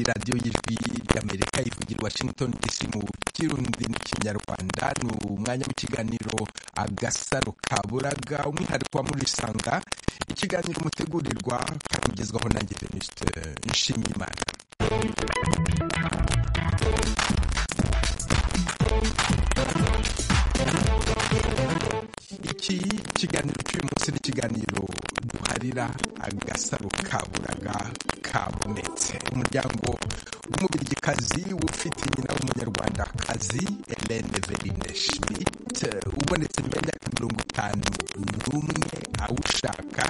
radiyo y'ijwi ry'amerika ivugira washington dc mu kirundi n'ikinyarwanda ni umwanya w'ikiganiro agasaro kaburaga umwihariko wa murisanga ikiganiro mutegurirwa kandi ugezwaho nanjye venuste nshimiyimana iki kiganiro cy'uyu munsi n'ikiganiro duharira agasaro kaburaga kabonetse umuryango w'umubirigikazi ufite nyina w'umunyarwandakazi Hélène Verine Schmidt ubonetse nyuma y'imyaka mirongo itanu n'umwe awushaka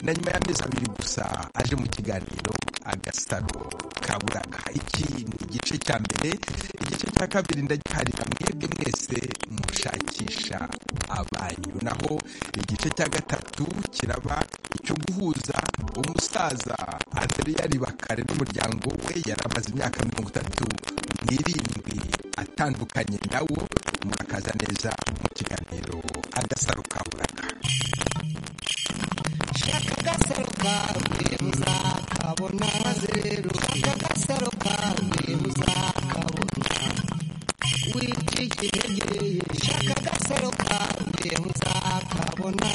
na nyuma y'amezi abiri gusa aje mu kiganiro agasaro kaburaga iki ni igice cya mbere igice cya kabiri ndagiharira mwebwe mwese mushakisha abanyu naho igice cya gatatu kiraba icyo guhuza umusaza aderiyari bakare n'umuryango we yari amaze imyaka mirongo itatu n'irindwi atandukanye nawo murakaza neza mu kiganiro agasaro kaburaga shaka agasaro kawe uzakabona maze rero shaka agasaro kawe uzakabona wica ikirengeye shaka agasaro kawe uzakabona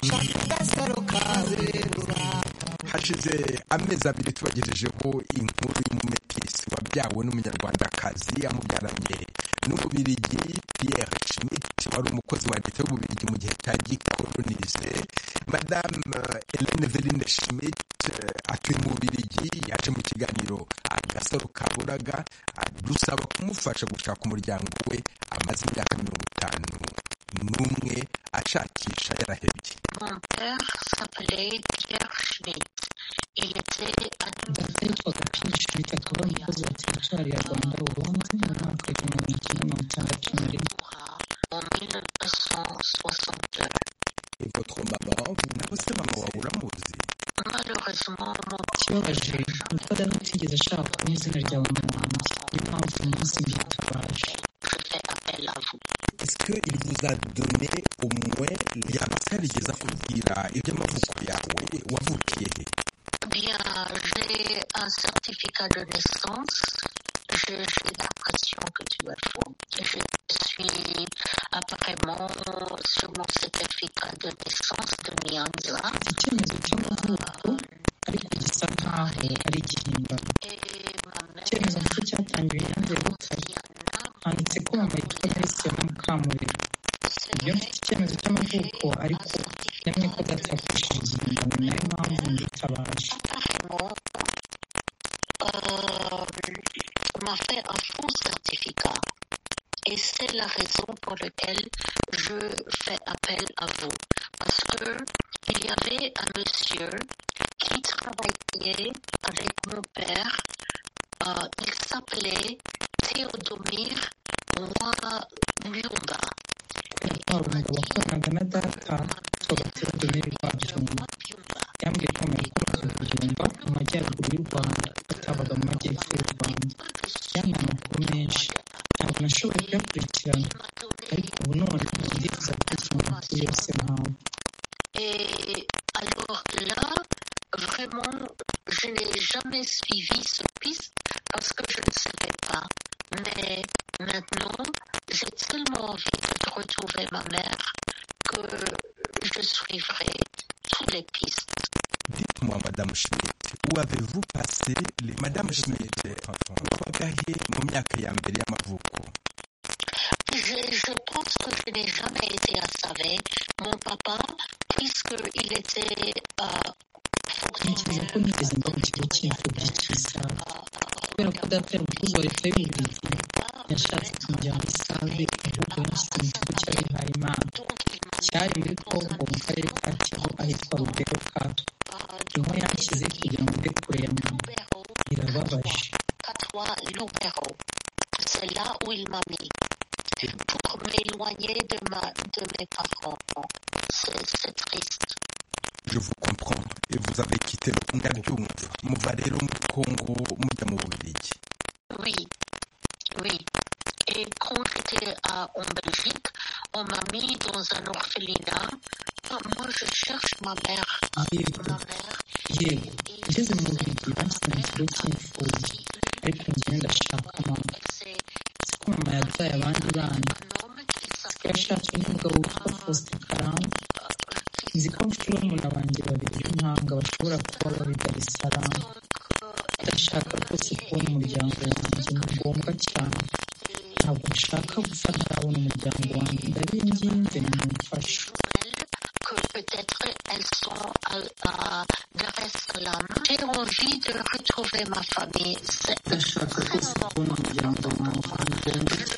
shaka agasaro kawe uzakabona hashize amezi abiri tubagejejeho inkuru y'umumetisi wabyawe n'umunyarwandakazi yamubyaranye n'umubirigi Pierre Schmidt wari umukozi wa leta y'ububirigi mu gihe cya gikolonize madame eh, Hélène Verine Schmidt eh, atuye mu bubirigi yaje mu kiganiro agasaro kaburaga adusaba kumufasha gushaka umuryango we amaze imyaka mirongo itanu n'umwe ashakisha yarahebye Mon père s'appelait Pierre Schmidt. Il était data yitwaga piyeri shirita akaba ari umukozi wa teritwari ya rwanda ubu mu mwaka w'igihumbi kimwe mirongo itandatu na rimwe adora en 1962. votre maman nawe se mama wawe uramuzi Malheureusement, mon ikibabaje ni uko data atigeze ashaka kubona izina rya mama wanjye niyo mpamvu uyu munsi byitwaje je fais appel à vous. est-ce que il vous a donné au moins yaba se yarigeze akubwira iby'amavuko yawe wavukiye he Eh Bien, j'ai un certificat de naissance. J'ai j'ai l'impression que tu me fous. Je suis apparemment sur mon certificat de naissance de Mianza. icyemezo cy'amavuko ariko gisa nkaho ari igihimbano Et ma mère, icyemezo nicyo cyatangiwe yanze gutari Diana, handitse ko mama yitwa Christiana Mukamurera c'est iyo vrai mfite icyemezo cy'amavuko ariko nemye ko data yakoresheje igihimbano ni nayo mpamvu nditabaje apparemment, euh, m'a fait un faux certificat. Et c'est la raison pour laquelle je fais appel à vous. Parce que il y avait un monsieur qui travaillait avec mon père. Euh, il s'appelait Théodomir Mwamba. yatwara umugabo wakoranaga na data tugatera domeri rwabyumba yambwiye ko mama yakoraga ku byumba mu majyaruguru y'u rwanda batabaga mu majyepfo y'u rwanda yampaye amakuru menshi ntabwo nashoboye kuyakurikirana ariko ubu none ndifuza kuguha amakuru yose mpawe Et alors là, vraiment, je n'ai jamais suivi ce piste parce que je ne savais pas. Mais maintenant, j'ai tellement envie de retrouver ma mère que je suivrai toutes les pistes. dites-moi madame Schmidt où avez-vous passé les madame Schmidt twagahe mu myaka ya mbere y'amavuko Je, je pense que je n'ai jamais été à Savé, mon papa, puisqu'il était euh, ntekereza ko nigeze mba mu kigo cy'imfubyi cy'isaha kubera ko data yari umukozi wa leta y'uburezi yashatse kumujyana i save ahubwo yamushyize mu kigo cy'abihaye imana cyari muri kongo mu karere ka kivu ahitwa rubero katwa niho yanshyize kugira ngo mbe kure ya mama birababaje Patois Loubero. C'est là où il m'a mis pour m'éloigner de, ma, de mes parents. C'est c'est triste. je vous comprends et vous avez quitté ndabyumva muva rero muri kongo mujya mu bubirigi Oui, oui. Et quand j'étais à- en Belgique, on m'a mis dans un orphelinat. Ah, Moi, je cherche ma mère. Yego, Ma mère, yego ngeze mu bubiligi bansabye ikigo cy'imfubyi ariko njyewe ndashaka mama siko mama yabyaye abandi bana siko yashatse n'umugabo witwa faustin karangwa nzi ko mfite murumuna wanjye babiri b'impanga bashobora kuba bari darisaramu ndashaka rwose kubona umuryango wanjye ni ngombwa cyane ntabwo nshaka gupfa ntarabona umuryango wanjye ndabinginze ni umufasha que peut-être elles sont à, à Dar es Salaam. J'ai envie de retrouver ma famille. C'est ndashaka rwose kubona umuryango wanjye ni ngombwa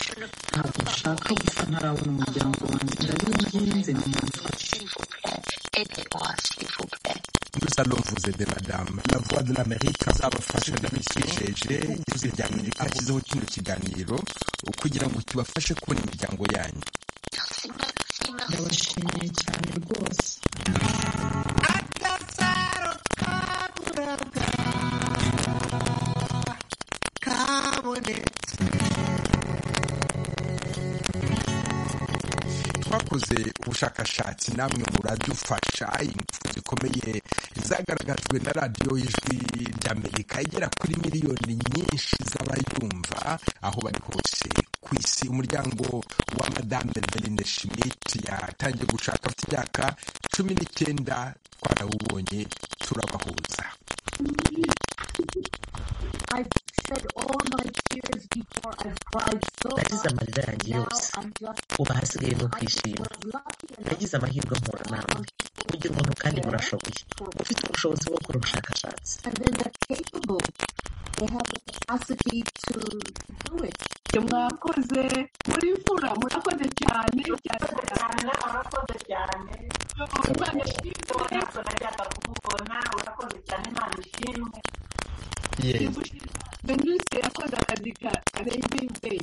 cyane ntabwo nshaka gupfa ntarabona umuryango wanjye ndabinginze ni umufasha s'il vous plaît, aidez-moi, s'il vous plaît. Nous allons vous aider, madame. La voix de l'Amérique azabafasha n'ibishyijeje ijwi rya Amerika ashyizeho kino kiganiro kugira ngo kibafashe kubona imiryango yanyu Merci, merci, merci. ndabashimiye cyane rwose agasaro kaburaga kabonetse twakoze ubushakashatsi namwe muradufasha impfu zikomeye zagaragajwe na radiyo y'ijwi ry'amerika igera kuri miliyoni nyinshi z'abayumva aho bari hose ku isi umuryango wa madame verine schmidt yatangiye gushaka afite imyaka cumi n'icyenda twarawubonye turabahuza I've shed all my tears before. I've cried so nagize much. amarira yanjye Now yose I'm just ubu hasigaye no I kwishima was lucky enough nagize amahirwe mpura nawe ugira umuntu kandi murashoboye ufite ubushobozi bwo gukora ubushakashatsi and then they're capable. They have the capacity to do it. mwakoze muri mvura murakoze cyane cyane cyane cyane urakoze cyane Imana ishimwe, ntabwo najyaga kukubona urakoze cyane imana ishimwe Venus yakoze akazi ka Raising Day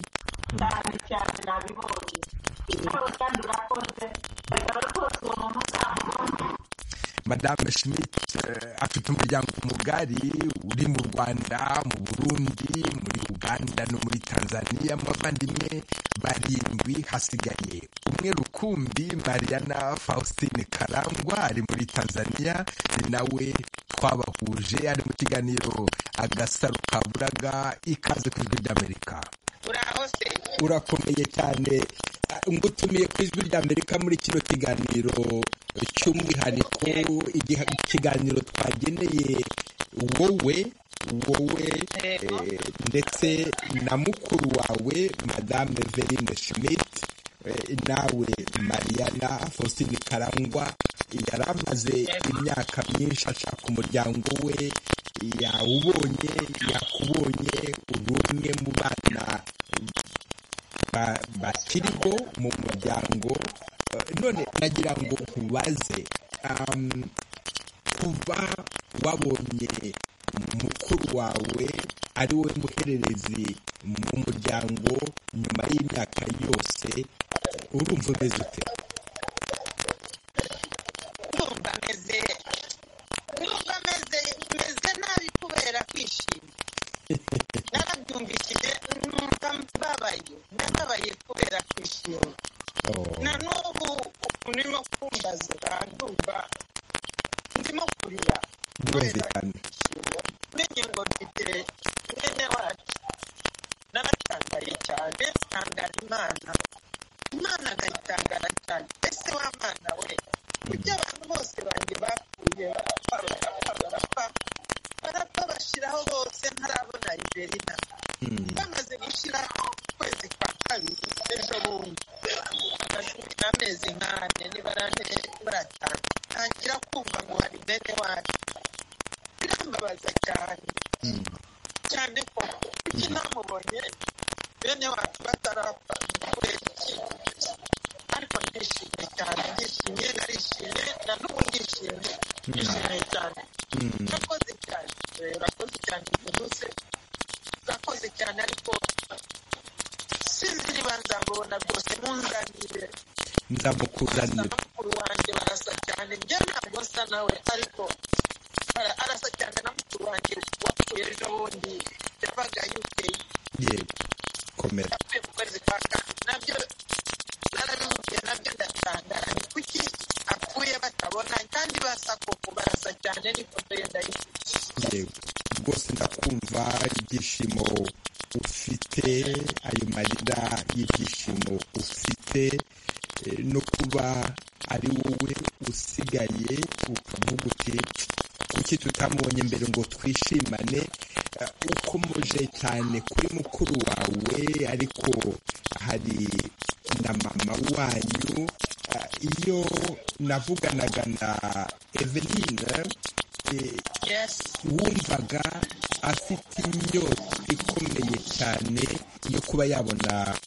cyane cyane nabibonye nawe kandi urakoze reka rwose uwo muntu uzamubone madame schmidt eh, afite umuryango mugari uri mu rwanda mu burundi muri uganda no muri tanzania mu bavandimwe barindwi hasigaye umwe rukumbi mariana faustine karangwa ari muri tanzania ni nawe twabahuje ari mu kiganiro agasaro kaburaga ikaze ku ijwi ry'amerika urakomeye cyane Ah, ngutumiye ku ijwi rya amerika muri kino kiganiro cy'umwihariko igiha- ikiganiro twageneye wowe wowe eh, ndetse na mukuru wawe madame verine schmidt eh, nawe mariana faustin karangwa yari amaze imyaka myinshi ashaka umuryango we yawubonye yakubonye uri umwe mu bana ba- bakiriho mu muryango Eh, none nagira ngo nkubaze um, kuba wabonye mukuru wawe ari we muhererezi mu muryango nyuma y'imyaka yose urumva umeze ute ndumva meze ndumva meze meze nabi kubera kwishima narabyumvishije numva mbabaye ndababaye kubera kwishima Oh, na n'ubu ukuntu urimo kumbaza urandumva ndimo kurira kubera birumvikana kwishima menye ngo mfite mwene wacu naratangaye cyane ntangara imana imana akayitangara cyane ese wa mwana we ibyo abantu bose banjye bapfuye barapfa barapfa barapfa barapfa bashiraho bose ntarabona iberina bamaze gushira ukwezi kwa kabiri ejo bundi amashuri n'amezi nk'ane nibarane baratanga ntangira kumva ngo hari bene wacu birambabaza cyane cyane ko kuki namubonye bene wacu batarapfa ni kubera iki ariko ndishimye cyane ndishimye narishimye na n'ubu ndishimye ndishimye cyane urakoze cyane eh, urakoze cyane byihuse urakoze cyane ariko sinzi niba nzamubona rwose munzanire nzamukuzanira mukuru wanjye barasa cyane njye ntabwo nsa nawe ariko ara- arasa cyane na mukuru wanjye wapfuye ejo bundi yabaga yukeye yego komera yapfuye mu kwezi kwa kane nabyo narabimubwiye nabyo ndatangara ni kuki apfuye batabona babona kandi basa ko kubaraza cyane ni foto ye ndayishyize yewe rwose ndakumva ibyishimo ufite ayo marira y'ibyishimo ufite eh, no kuba ari wowe usigaye ukavuga uti kuki tutamubonye mbere ngo twishimane Eh, ukomoje cyane kuri mukuru wawe ariko hari na mama wanyu Eh, iyo navuganaga na eveline eh, yesi wumvaga afite inyota ikomeye cyane yo kuba yabona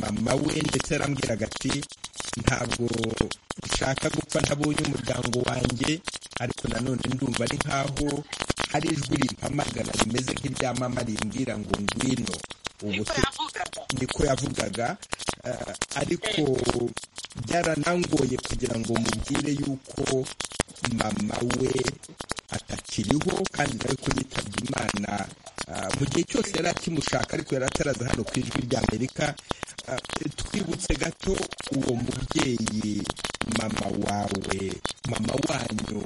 mama we ndetse arambwiraga ati ntabwo nshaka gupfa ntabonye umuryango wanjye ariko nanone ndumva ari nkaho hari ijwi rimpamagara rimeze nk'irya mama rimbwira ngo ngwino ubu niko tu- yavugaga niko yavugaga eh, ariko byaranangoye kugira ngo mubwire yuko mama we atakiriho kandi nawe ko yitabye imana Ah, mu gihe cyose yari akimushaka ariko yari ataraza hano ku ijwi ry'amerika Ah, twibutse gato uwo mubyeyi mama wawe mama wanyu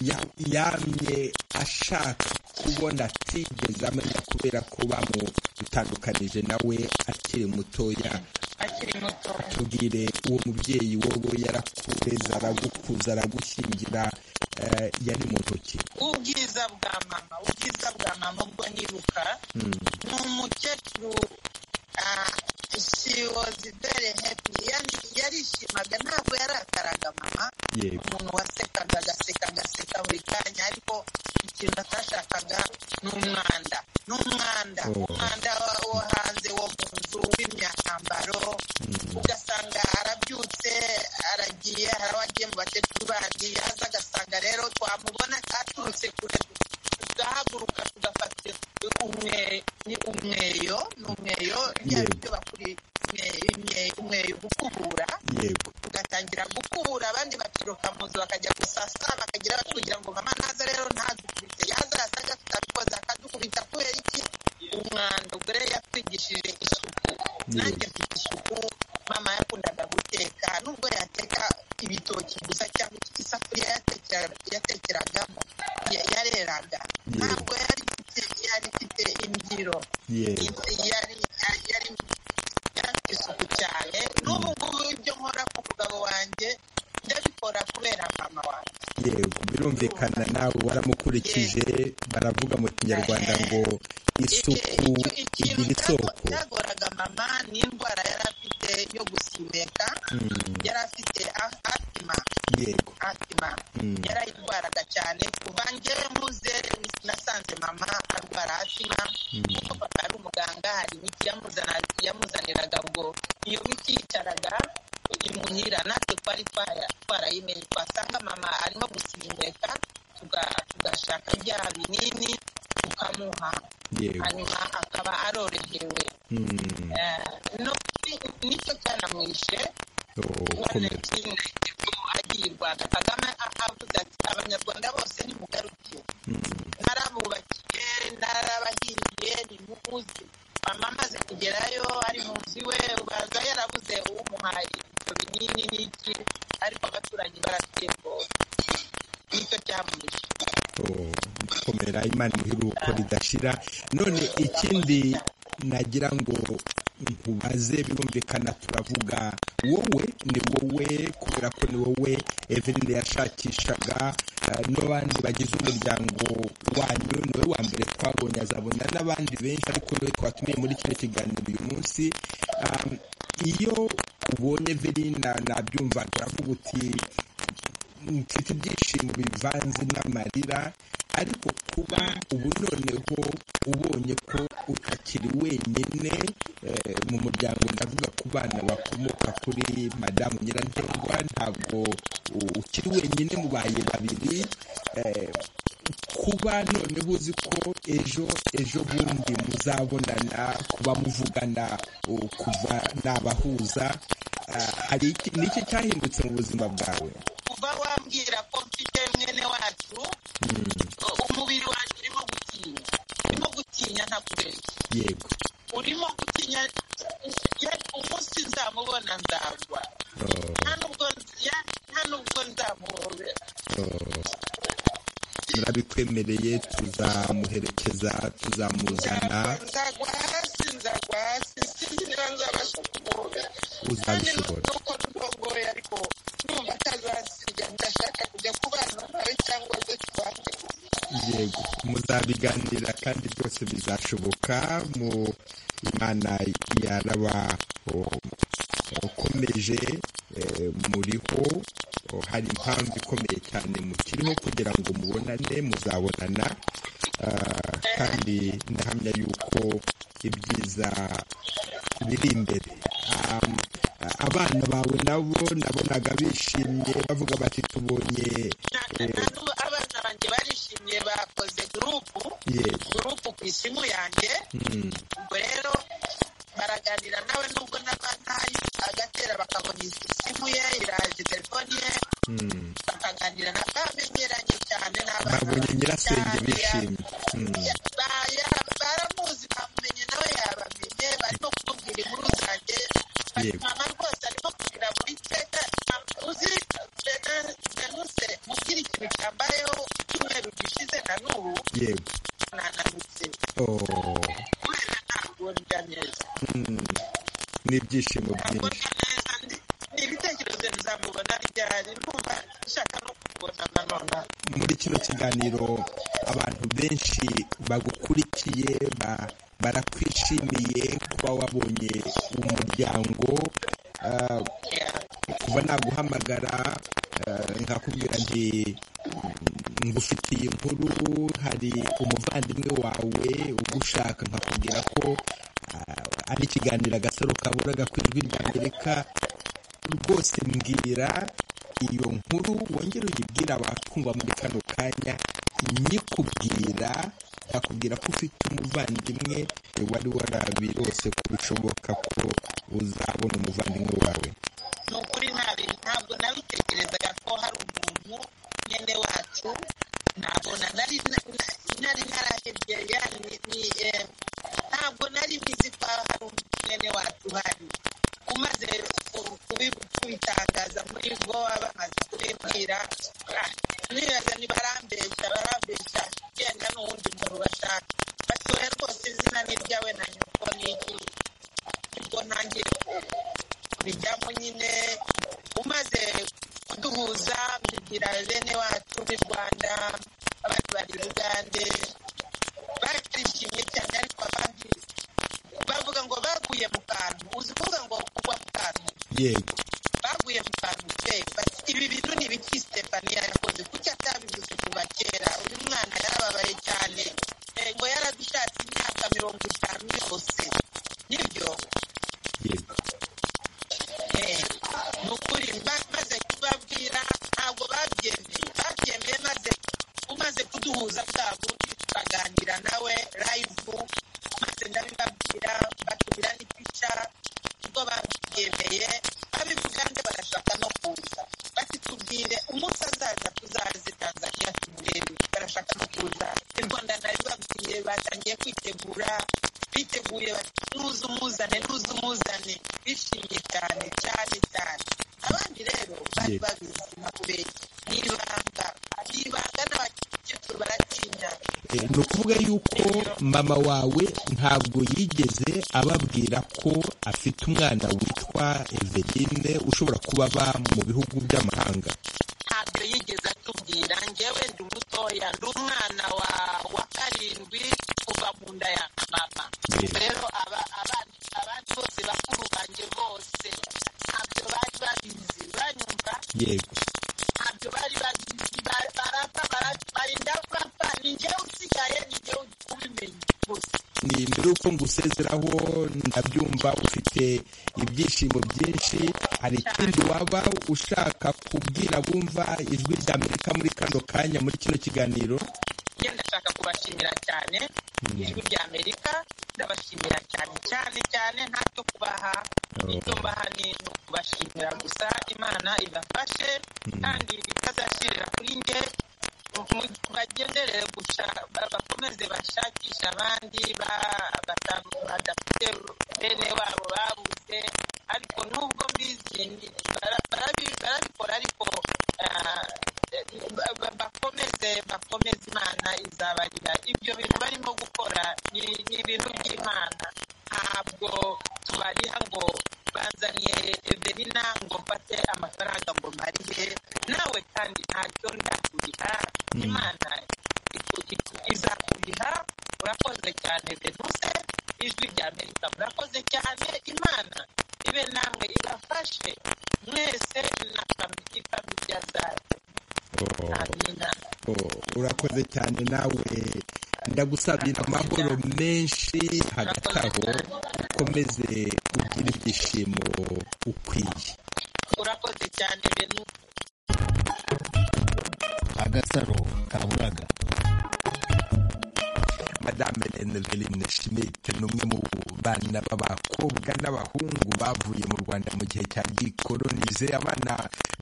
ya- yamye ashaka kubona atigeze amenya kubera ko bamutandukanije nawe akiri mutoya akiri muto tubwire uwo mubyeyi wowe yarakureze aragukuza aragushyingira eh, yari mu ntoki ubwiza bwa mama ubwiza bwa mama ubwo nibuka ni umukecuru ah, she was very happy yani yarishimaga ntabwo yarakaraga mama Yego. umuntu wasekaga agaseka agaseka buri kanya ariko ikintu atashakaga ni umwanda ni umwanda Oh. umwanda wa- wo hanze wo mu nzu w'imyambaro ugasanga arabyutse aragiye hari aho agiye mu bakecuru bandi aza agasanga rero twamubona aturutse kure tugahaguruka tugafata umwe- ni umweyo ni umweyo byaba Yego. ibyo bakuri imwe- imwe- umweyo gukubura yego tugatangira gukubura abandi bakiruka mu nzu bakajya gusasa bakagira batubwira ngo mama naza rero ntadukubite yaza yasaga tutabikoze akadukubita kubera iki umwanda ubwo rero yatwigishije isuku nanjye mfite isuku mama yakundaga guteka nubwo yateka ibitoki gusa cyangwa isafuriya yatekera- yatekeragamo ya- yareraga ntabwo yari ifite- yari ifite imbyiro yego yari yari yarafite isuku cyane n'ubu ngubu ibyo nkora ku mugabo wanjye ndabikora kubera mama wanjye yego birumvikana nawe waramukurikije baravuga mu kinyarwanda ngo isuku Icyo- igira ikintu isoko cyagoraga mama ni indwara yari afite yo gusimeka yari afite a- asima yego asima Mm. yarayirwaraga cyane kuva ngewe muze nasanze mama arwara asima kuko papa ari umuganga hari imiti yamuzana- yamuzaniraga ngo iyo miti yicaraga imuhira natwe twari twara- twarayimenye twasanga mama arimo gusimeka tuga- tugashaka bya binini tukamuha yego hanyuma akaba arorohewe Mm. Eh, no- nicyo cyanamwishe Oh, komera. agirwanda kagame avuze ati abanyarwanda bose nimugaruke narabubakiye narabahingiye nimuze mama amaze kugerayo ari mu nzu iwe baza yarabuze uwumuhaye ibyo binini n'iki ariko abaturanyi baratembora nicyo cyamuhishe Oh, komera imana umuhiruko ridashira none ikindi nagira ngo nkubaze birumvikana turavuga wowe ni wowe kubera ko ni wowe eveline yashakishaga eh, n'abandi bagize umuryango wanyu ni wowe wa mbere twabonye azabona n'abandi benshi ariko niwe twatumiye muri kino kiganiro uyu munsi Um, iyo ubonye verina nabyumva turavuga uti mfite ibyishimo bivanze n'amarira ariko kuba ubu noneho ubonye ko utakiri wenyine eh, mu muryango ndavuga ku bana bakomoka kuri madamu nyirantengwa ntabwo u- ukiri wenyine mubaye babiri eh, kuba noneho uzi ko ejo ejo bundi muzabonana kuba muvugana u- kuva nabahuza ah, hari iki- ni iki cyahindutse mu buzima bwawe kuva wambwira ko mfite mwene wacu umubiri wanjye urimo gutinya urimo gutinya ntakubeshya yego urimo gutinya ya- umunsi nzamubona nzagwa nta nubwo ya- nta nubwo nzamubona yatwemereye tuzamuherekeza tuzamuzana nzagwa hasi nzagwa hasi sinzi niba nzabasha kuboga kandi uzabishobora nuko ndogoye ariko numva atazasiga ndashaka kujya kubana nawe cyangwa se tubanze yego muzabiganira kandi byose bizashoboka mu imana yarabakomeje muriho o, hari impamvu ikomeye cyane mukiriho kugira ngo mubonane muzabonana ah, kandi ndahamya yuko ibyiza biri imbere Am- abana bawe nabo nabonaga bishimye bavuga bati tubonye eh, ntabwo abana banjye barishimye bakoze gurupu yego gurupu ku isimu yanjye ubwo rero baraganira nawe nubwo naba ntayo agatera bakabona izi simu ye iraje telefoni ye Mm. bakaganira na bamenyeranye cyane n'abana babonye bato nyirasenge cyane, bishimye Mm. ya- ba- ya- baramuzi bamumenye nawe yabamenye barimo kumubwira inkuru zanjye Bati, Yego. mama rwose arimo kugira buri teka uzi Venance- venuse mubwira ikintu cyambayeho icyumweru gishize na n'ubu yego nananutse Oh. kubera ntabwo ndya neza Mm. ni ibyishimo ntabwo byinshi ndya neza ndi- ni ibitekerezo bizamubona ryari numva nshaka no kubona nanone muri kino kiganiro abantu benshi bagukurikiye ba, barakwishimiye kuba wabonye umuryango ah, kuva naguhamagara eh, nkakubwira nti mm, ngufitiye inkuru hari umuvandimwe wawe ugushaka nkakubwira ko ah, ari ikiganiro agasaro kaburaga ku ijwi rya amerika rwose mbwira iyo nkuru wongere uyibwire abakumva muri kano kanya nyikubwira nakubwira ko ufite umuvandimwe wari warabirose ko bishoboka ko uzabona umuvandimwe wawe ni ukuri nabi ntabwo nabitekerezaga ko hari umuntu mwene wacu nabona nari na- na- nari narahebye yani ni, eh, ntabwo nari nzi ko hari umuntu mwene wacu hari umaze ku- kubi- kubitangaza muri bo bamaze kubibwira ah, nibaza ntibarambeshya barambeshya genda n'uwundi muntu bashaka batoya rwose izina ni iryawe na nyoko ni iki ubwo ntangiye kubijyamo nyine umaze kuduhuza mbibwira bene wacu b'i rwanda abandi bari i bugande barishimye cyane ariko abandi bavuga ngo baguye mu kantu uzi kuvuga ngo kugwa mu kantu yego baguye mu kantu pe bati ibi bintu ni ibiki stefaniya yakoze kuki atabivuze kuva kera uyu mwana yarababaye cyane Eh, ngo yaradushatse imyaka mirongo itanu yose nibyo yego ni ukuri ba- maze kubabwira ntabwo babyemeye babyemeye maze umaze kuduhuza bwa buryo tukaganira nawe live maze ndabibabwira batumira n'ipica ubwo babyemeye ab'ibugande barashaka no kuza bati tubwire umunsi azaza tuzaze tanzaniya tumurebe barashaka no kuza i rwanda nari babwiye batangiye kwitegura biteguye bati nuza umuzane nuza umuzane bishimye cyane cyane cyane abandi rero bari Yego. babizi nakubeshya ni ibanga ni ibanga n'abakecuru baratinya Eh, ni ukuvuga yuko mama wawe ntabwo yigeze ababwira ko afite umwana witwa Eveline ushobora kuba aba mu bihugu by'amahanga ntabyo yigeze atubwira ngewe ndi umutoya ndi umwana wa wa karindwi kuva mu nda ya mama Yego. rero aba- abandi abandi bose bakuru banjye bose ntabyo bari babizi uranyumva yego ntabyo bari babizi Ba- barapfa bara- barinda kurapfa ni ngewe usigaye ni ngewe ubimenye gusa ni mbere y'uko ngusezeraho ndabyumva ufite ibyishimo byinshi hari ikindi waba ushaka kubwira bumva ijwi rya amerika muri kano kanya muri kino kiganiro njye ndashaka kubashimira cyane ijwi rya amerika ndabashimira cyane cyane cyane ntacyo kubaha icyo mbaha ni no kubashimira gusa imana ibafashe kandi itazashirira kuri nge mu- bagendere gusa ba- bakomeze bashakishe abandi ba- bata- badafite bene wabo babuze ariko nubwo mbizi ni- bara- barabi- barabikora ariko ah, ba- ba- bakomeze bakomeze imana izabarira ibyo bintu barimo gukora ni ni ibintu by'imana ntabwo tubariha ngo banzaniye evelina ngo mfate amafaranga ngo marihe nawe kandi ntacyo ndakuriha imana izakuriha urakoze cyane venuse ijwi rya amerika murakoze cyane imana ibe namwe ibafashe mwese na famiriya zacu urakoze cyane nawe ndagusabira amahoro menshi hagati aho ukomeze ugira ibyishimo ukwiye urakoze cyane venuse agasaro kaburaga madame Eneline Schmidt ni umwe mu bana b'abakobwa n'abahungu bavuye mu Rwanda mu gihe cya gikolonize abana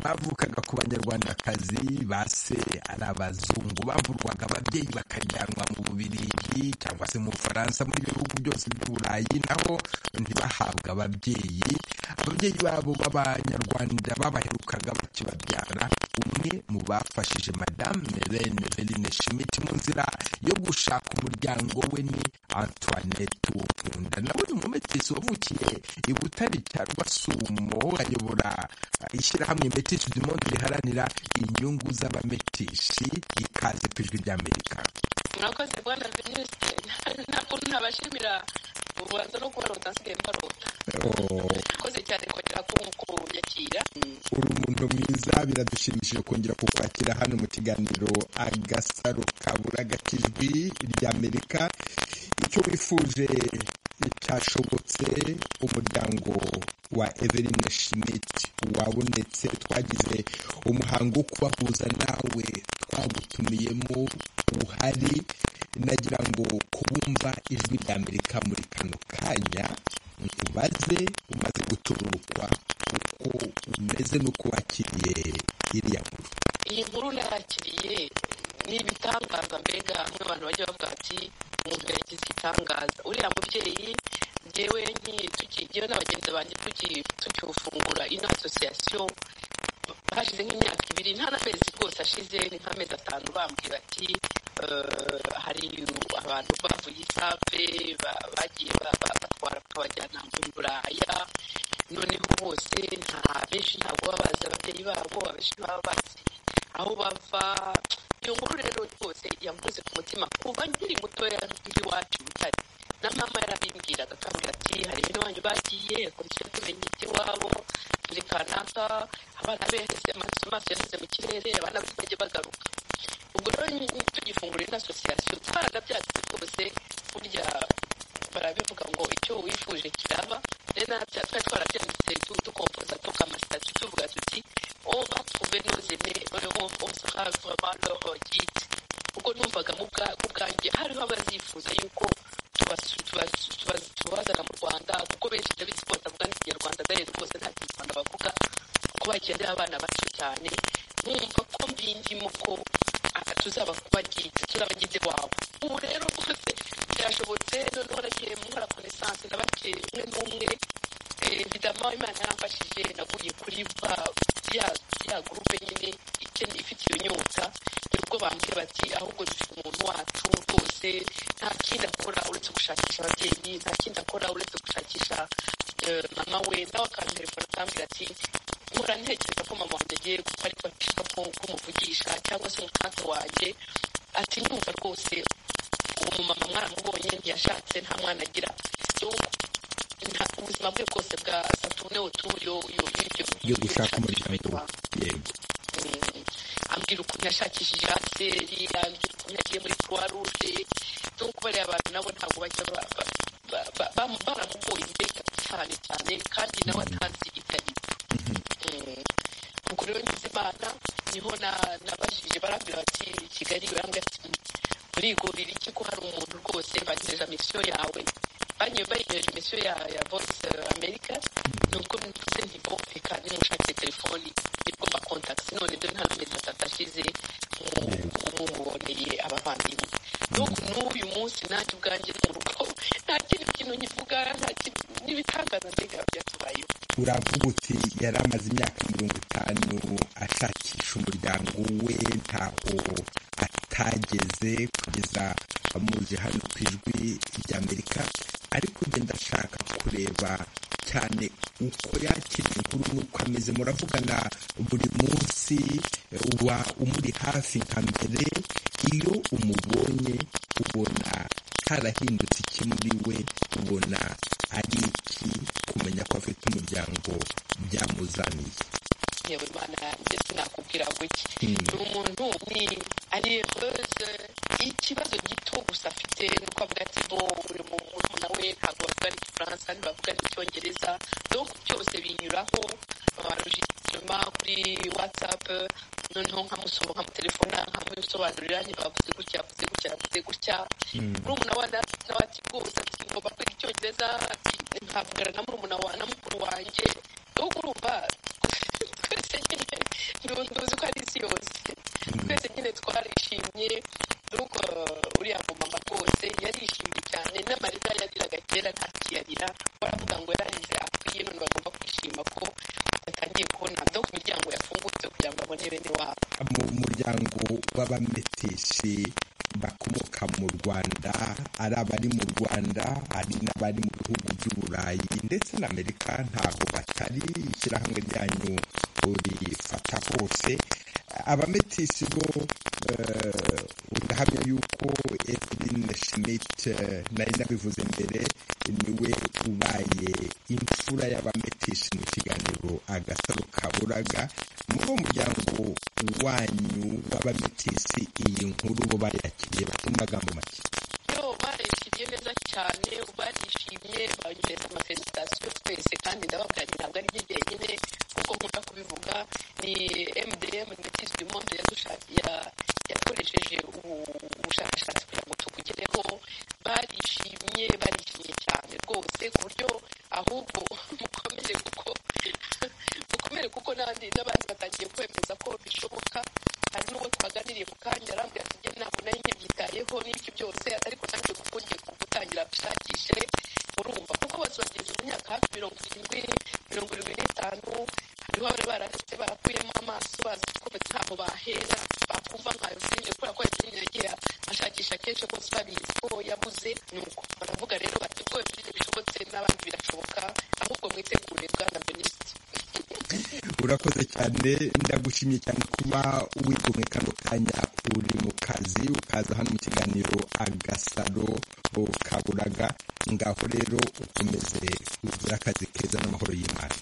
bavukaga ku banyarwandakazi base ari abazungu bavurwaga ababyeyi bakajyanwa mu Bubirigi cyangwa se mu Bufaransa muri bihugu byose by'Uburayi naho ntibahabwe ababyeyi ababyeyi babo b'abanyarwanda babaherukaga bakibabyara umwe mu bafashije madame Eneline Schmidt mu nzira yo gushaka umuryango umuryango we ni antoinette wokunda nawe ni umumetisi wavukiye i butare cya rwasumo ayobora ishyirahamwe metisi du monde riharanira inyungu z'abametishi ikaze ku ijwi ry'amerika murakoze bwana veniste ntabwo ntabashimira ubanza no kubona utasigaye mbarota murakoze cyane kongera kunyakira uri umuntu mwiza biradushimishije kongera kukwakira hano mu kiganiro agasaro kabura gakijwi ry'amerika icyo wifuje cyashobotse umuryango wa Evelyn Schmidt wabonetse twagize umuhango wo kubahuza nawe twagutumiyemo uhari nagira ngo kubumva ijwi rya Amerika muri kano kanya ubaze umaze gutururukwa uko umeze n'uko wakiriye iriya nkuru iyi nkuru nakiriye ni ibitangaza mbega nk'abantu bajya bavuga ati umuntu yagize igitangaza uriya mubyeyi ngewe ngewe na bagenzi banjye tukiwufungura ino asosiyasiyo hashize nk'imyaka ibiri nta n'amezi rwose ashize ni nk'amezi atanu bambwira ati hari abantu bavuye isave bagiye batwara bakabajyana mu buraya noneho bose nta benshi ntabwo baba bazi ababyeyi babo abenshi baba bazi aho bava iyo nkuru rero rwose yamuze ku mutima kuva nkiri mutoya iwacu butare na mama yarabimbwiraga akambwira ati hari bene wanyu bagiye akongera tumenya iby'iwabo turi kanaka abana beheze amaso yaheze mu kirere abana bose bajya bagaruka ubwo rero tugifungurira ino asosiyasiyo twaranabyatse rwose burya barabivuga ngo icyo wifuje kiraba rero natwe twari twarabyanditse dukompoza tukamasitati tuvuga tuti o batwuve nozene noneho osakavamaroogite ubwo numvaga mu bwanjye hariho abazifuza yuko tubazana mu rwanda kuko benshi ndabizi ko batavuga n'ikinyarwanda dore rwose nta kinyarwanda bavuga kuko bagendera abana bato cyane nkumva ko mbindimo ko tuzabakubagite turabagize wabo ubu rero rwose byashobotse noneho nagiye mukora konesanse nabakiye umwe n'umwe bidama imana yaramfashije naguye kuri ya gurupe nyine ifite iyo nyota nibwo bambwira bati ahubwo dufite umuntu wacu rwose nta kindi akora uretse gushakisha ababyeyi nta kindi akora uretse gushakisha mama we nawe akantelefona akambwira ati nkora ntekereza ko mama wanjye agiye gupfa ariko ashaka kumuvugisha cyangwa se umukanto wanjye ati ndumva rwose uwo mumama mwaramubonye ntiyashatse nta mwana agira ubuzima bwe bwose bwa saturne uturiyo yo gushaka umuryango yego ambwira ukuntu yashakishije aseri ambwira ukuntu yagiye muri croix rouge nuko bariya abantu nabo ntabwo bajya baramugoye mbega cyane cyane kandi nawe atazi ibyo ari ubwo rero ngize imana niho nabajije barambwira bati kigali barambwira ati urigurira iki ko hari umuntu rwose bagejeje misiyo yawe banyoye bayigejeje misiyo ya ya voice america nubwo mvuze nti bo reka nimushakire telefoni nibwo mba kontakisi none dore nta n'amezi atatu ashize muboneye abavandimwe nuko n'uyu munsi nanjye ubwanjye mu rugo nta kindi kintu nkivuga nta kintu n'ibitangaza mbega byatubayeho uravuga uti yari amaze imyaka mirongo itanu ashakisha umuryango we ntaho tutageze kugeza muzi hano ku ijwi ry'amerika ariko njye ndashaka kureba cyane uko yakira inkuru n'uko ameze muravugana buri munsi uba umuri hafi nka mbere iyo umubonye ubona harahindutse iki muri we ubona ari iki kumenya ko afite umuryango byamuzaniye yewe imana yanjye sinakubwira guke ni umuntu ni ariyehoze ikibazo gito gusa afite nuko avuga ati bo buri muntu we ntabwo bavuga n'igifaransa ntibavuga n'icyongereza donko byose binyuraho babarujisitema kuri watsapu noneho nkamusoma nkamutelefona nkamusobanurira ntibavuze gutya bavuze gutya bavuze gutya murumuna wa nawe ati rwose ati ngomba kwiga icyongereza ati nkavugana na murumuna wa na mukuru wanjye ahubwo urumva twese nyine ntuzi ko ari isi yose twese nyine twarishimye nuko uriya mumama rwose yarishimye cyane n'amarira yariraga kera ntakiyarira baravuga ngo yararize akwiye none bagomba kwishima ko batangiye kubona do ku miryango yafungutse kugira ngo abone bene wabo mu muryango w'abametisi bakomoka mu rwanda ari abari mu rwanda hari n'abari mu bihugu by'uburayi ndetse na amerika ntabwo batari ishyirahamwe ryanyu rifata hose abametisi bo ndahamya yuko eveline schmidt nari nabivuze mbere niwe ubaye imfura y'abametisi mu kiganiro agasaro kaburaga muri uwo muryango wanyu w'abametisi iyi nkuru bo bayakiriye bafite amagambo make yo barishimye neza cyane barishimye banyereza amasesitasiyo twese kandi ndababwira ntabwo ari jyenyine kuko nkunda kubivuga ni mdm ndetse du monde yakoresheje ubushakashatsi kugira ngo tukugereho barishimye barishimye cyane rwose ku buryo ahubwo mukomere kuko mukomere kuko n'abandi batangiye kwemeza ko bishoboka hari n'ubwo twaganiriye ku kanya arambwira ati ntabwo nari nkibyitayeho n'ibyo byose ariko nanjye kuko ngiye gutangira gushakishe urumva kuko bose bageze mu myaka hafi mirongo irindwi mirongo irindwi n'itanu hariho abari barahise barakuyemo amaso bazi ko ntaho bahera bakumva nkayo filime kubera ko filime yagiye ashakisha kenshi rwose babizi ko yabuze ni uko baravuga rero bati rwose bishobotse n'abandi birashoboka ahubwo mwitegure bwana minisitiri urakoze cyane ndagushimye cyane kuba wigomwe kano kanya uri mu kazi ukaza hano mu kiganiro agasaro kaburaga ngaho rero ukomeze ugire akazi keza n'amahoro y'imana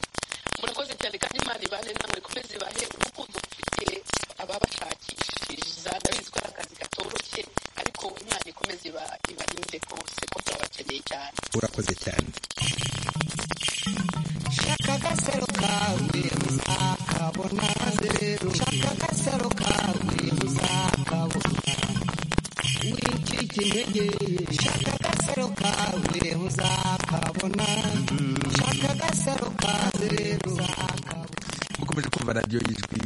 murakoze cyane kandi imana ibane namwe ikomeze ibahe urukundo mufite ababashakisha ndabizi ko ari akazi gatoroshye ariko imana ikomeze ibarinde kose ko turabakeneye cyane urakoze cyane shaka agasaro kawe uzakabona shaka agasaro kawe uzakabona wicike intege shaka agasaro kawe uzakabona shaka agasaro kawe uzakabona mukomeje kumva radiyo y'ijwi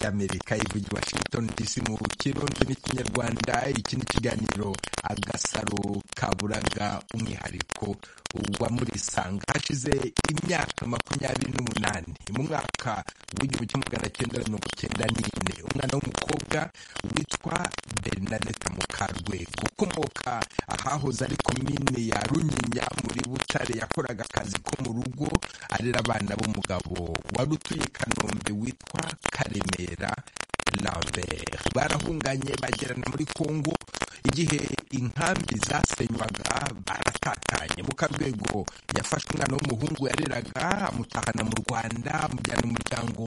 ry'amerika ivuga i washington dc mu kirundi n'ikinyarwanda iki ni ikiganiro agasaro kaburaga umwihariko wa murisanga hashize imyaka makumyabiri n'umunani mu mwaka w'igihumbi kimwe magana cyenda mirongo cyenda n'ine umwana w'umukobwa witwa bernadette mukarwego ukomoka ahahoze ari komine ya runyinya muri butare yakoraga akazi ko mu rugo arera abana b'umugabo wari utuye kanombe witwa karemera lambert barahunganye bagerana muri kongo igihe inkambi zasenywaga baratatanye mu karwego yafashwe umwana w'umuhungu yareraga amutahana mu rwanda amujyana umuryango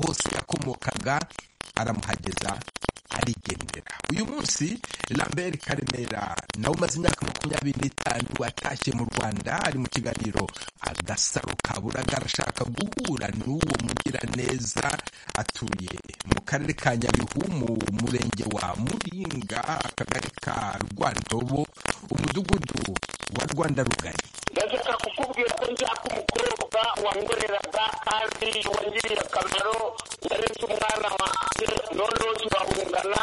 hose yakomokaga aramuhageza arigendera uyu munsi lambert karemera nawe umaze imyaka makumyabiri n'itanu atashye mu rwanda ari mu kiganiro agasaro kaburaga arashaka guhura n'uwo mugiraneza atuye mu karere ka nyabihu mu murenge wa muringa akagari ka rwandobo umudugudu wa rwanda rugari ndashaka kukubwira ko nshaka umukobwa wangoreraga kandi wangiriye akamaro yaretse umwana wanjye noneho turahungana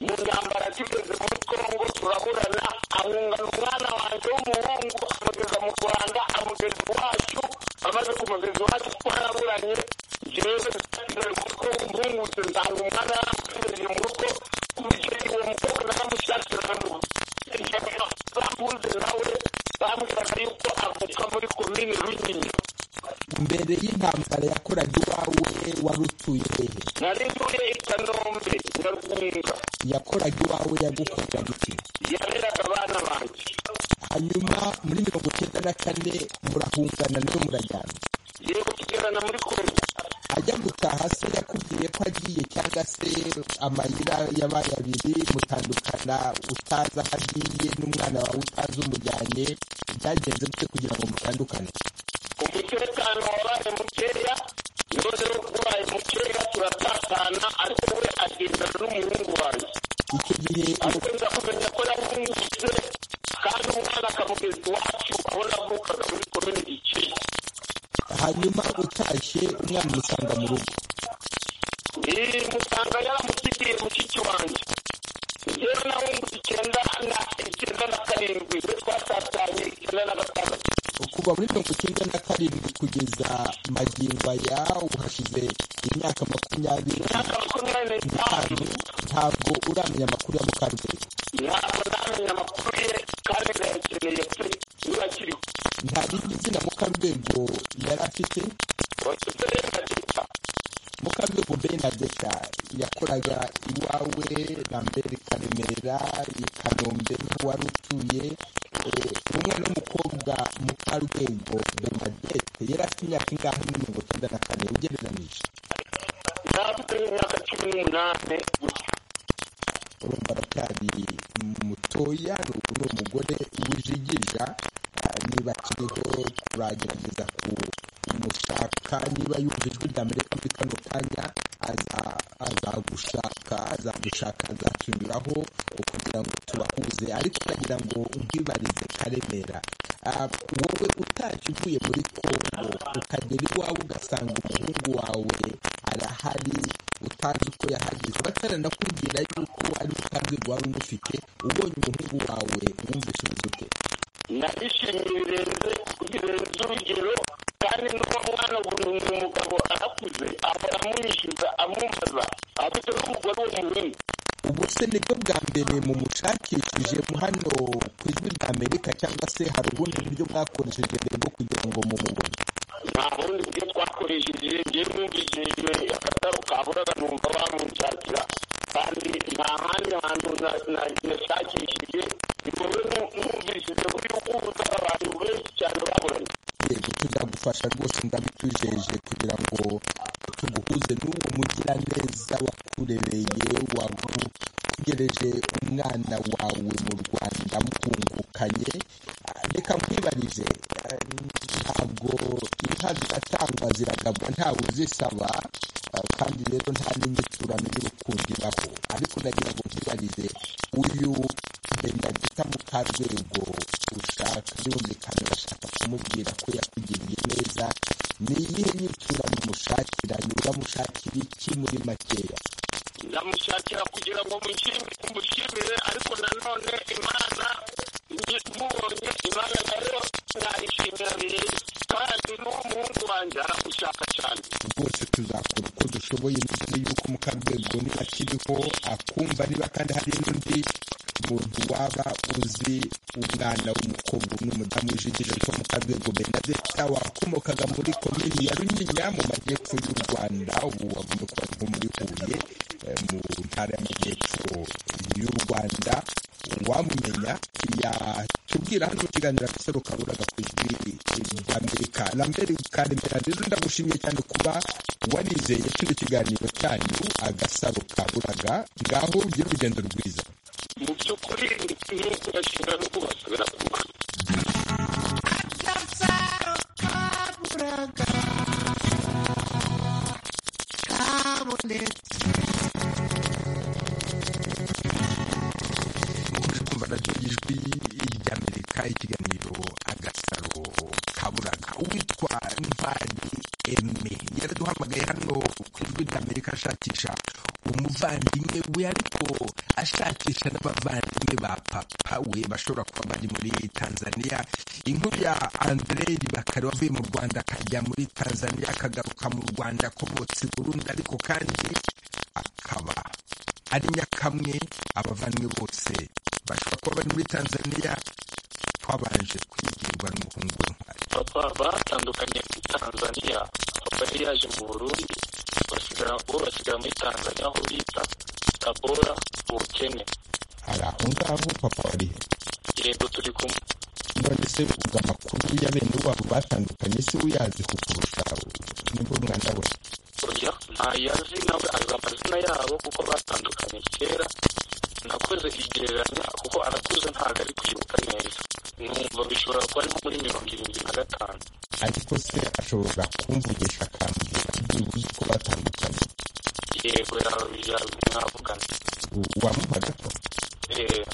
mu ntambara tugeze muri congo turaburana ahungana umwana wanjye w'umuhungu amugeza mu rwanda amugeza iwacu amaze kumugeza iwacu twaraburanye jewe nari muri congo mpungutse nsanga umwana yamutegereje mu rugo umubyeyi uwo mukobwa naramushakira namuzi bamuze nawe bambwiraga yuko avuka muri komini runyinya mbere y'intambara yakoraga iwawe wari utuye hehe nari ntuye i kanombe nyarwunga yakoraga iwawe yagukoreraga iki yareraga abana banjye hanyuma muri mirongo icyenda na kane murahungana nayo murajyana yego tugerana muri kongo ajya gutaha se yakubwiye ko agiye cyangwa se amayira yabaye abiri mutandukana utazi aho agiye n'umwana wawe utazi umujyanye byagenze gute kugira ngo mutandukane umutekano wabaye mukeya none ubaye mukeya turatatana ariko we agendana n'umuhungu wanjye icyo gihe ariko nza kumenya ko yahungutse kandi umwana akamugeza iwacu aho navukaga muri komini gikeye hanyuma utashye umwana umusanga mu rugo musanga yaramusigiye mushiki wanjye njyewe nawe ngo icyenda na icyenda na karindwi we twatatanye icyenda na gatandatu kuva muri mirongo icyenda na karindwi kugeza magingo aya uhashize imyaka makumyabiri imyaka makumyabiri n'itanu ntabwo uramenya amakuru ya mukaruguru ntabwo ndamenya amakuru ye kandi ndayakeneye pe niba akiriho nta rindi zina mukarwego yari afite bafite benadeta mukarwego benadeta yakoraga iwawe lambert karemera i kanombe niho wari utuye umwana w'umukobwa mukarwego benadete yari afite imyaka ingahe muri mirongo icyenda na kane ugereranije ntabwo imyaka cumi n'umunani gusa urumva aracyari mutoya ni umugore wijigirira niba akiriho turagerageza kumushaka niba yumva ijwi rya amerika muri kano kanya azagushaka azagushaka azacunyuraho kugira ngo tubahuze ariko uragira ngo nkwibarize karemera wowe utashye uvuye muri kongo ukagera iwawe ugasanga umuhungu wawe arahari utazi uko yahageze bataranakubwira yuko ari utanzwe wari umufite ubonye umuhungu wawe wumvise ubuzute narishimiye birenze birenze urugero kandi n'uwo mwana ubu ni umugabo arakuze ahora amunyishyuza amwumvaza afite n'umugore w'umuhungu ubu se nibwo bwa mbere mumushakishije hano ku ijwi rya amerika cyangwa se hari ubundi buryo bwakoresheje mbere bwo kugira ngo mumubone nta bundi buryo twakoresheje ngewe numvishijwe akataro kahuraga numva bamunshakira kandi nta handi hantu nashakishije bikorwe numvishije ko yuko ubutaka abantu benshi cyane baburanye yego tuzagufasha rwose ndabitujeje kugira ngo tuguhuze n'uwo mugiraneza wakurereye wakugereje umwana wawe mu rwanda muhungukanye reka nkwibarize ntabwo inka ziratangwa ziragabwa ntawe uzisaba kandi rero nta n'inyiturano y'urukundo ibaho ariko nagira ngo nkwibarize uyu benda gita mukarwego ushaka birumvikana urashaka kumubwira ko yakugiriye neza ni iyihe nyiturano umushakira ni uramushakira iki muri makeya ndamushakira kugira ngo mushimire ariko nanone imana mubonye imana nayo nayishimira birenze kandi n'uwo muhungu wanjye aragushaka cyane rwose tuzakora uko dushoboye mbere y'uko mukarwego niba akiriho akumva niba kandi hari n'undi muntu waba uzi umwana w'umukobwa n'umudamu wijigije witwa mukarwego benadeta wakomokaga muri komini ya runyinya mu majyepfo y'u rwanda ubu agomba kuba nko muri huye mu ntara y'amajyepfo y'u rwanda wamumenya yatubwira hano ikiganiro afite rukaburaga ku ijwi rya amerika lambert karemera rero ndagushimiye cyane kuba warizeye kino kiganiro cyanyu agasaro kaburaga ngaho ugire urugendo rwiza mu by'ukuri ni ukurashinga no kubasubira ku mwana agasaro kaburaga kabonetse radiyo y'ijwi ry'amerika ikiganiro agasaro kaburaga uwitwa ntwari eme yaraduhamagaye hano ku ijwi ry'amerika ashakisha umuvandimwe we ariko ashakisha n'abavandimwe ba papa we bashobora kuba bari muri tanzania inkuru ya andrei bakari wavuye mu rwanda akajya muri tanzania akagaruka mu rwanda akomotse i burundi ariko kandi akaba ari nyakamwe abavandimwe bose bashobora kuba bari muri tanzania twabanje kwigirwa n'umuhungu w'intwari papa batandukanye muri tanzania papa yari yaje mu burundi basigara bo basigara muri tanzania aho bita tabora ubukene hari aho ngaho papa wari yego turi kumwe none se ubwo amakuru y'abene wabo batandukanye se uyazi kukurusha nibwo mwana we oya ntayazi nawe azi amazina yabo kuko batandukanye kera nakoze igereranya kuko arakuze ntabwo ari kwibuka neza numva bishobora kuba ari muri mirongo irindwi na gatanu ariko se ashobora kumvugisha akambwira byibuze uko batandukanye yego yabi mwavugana wamuhaga ko eee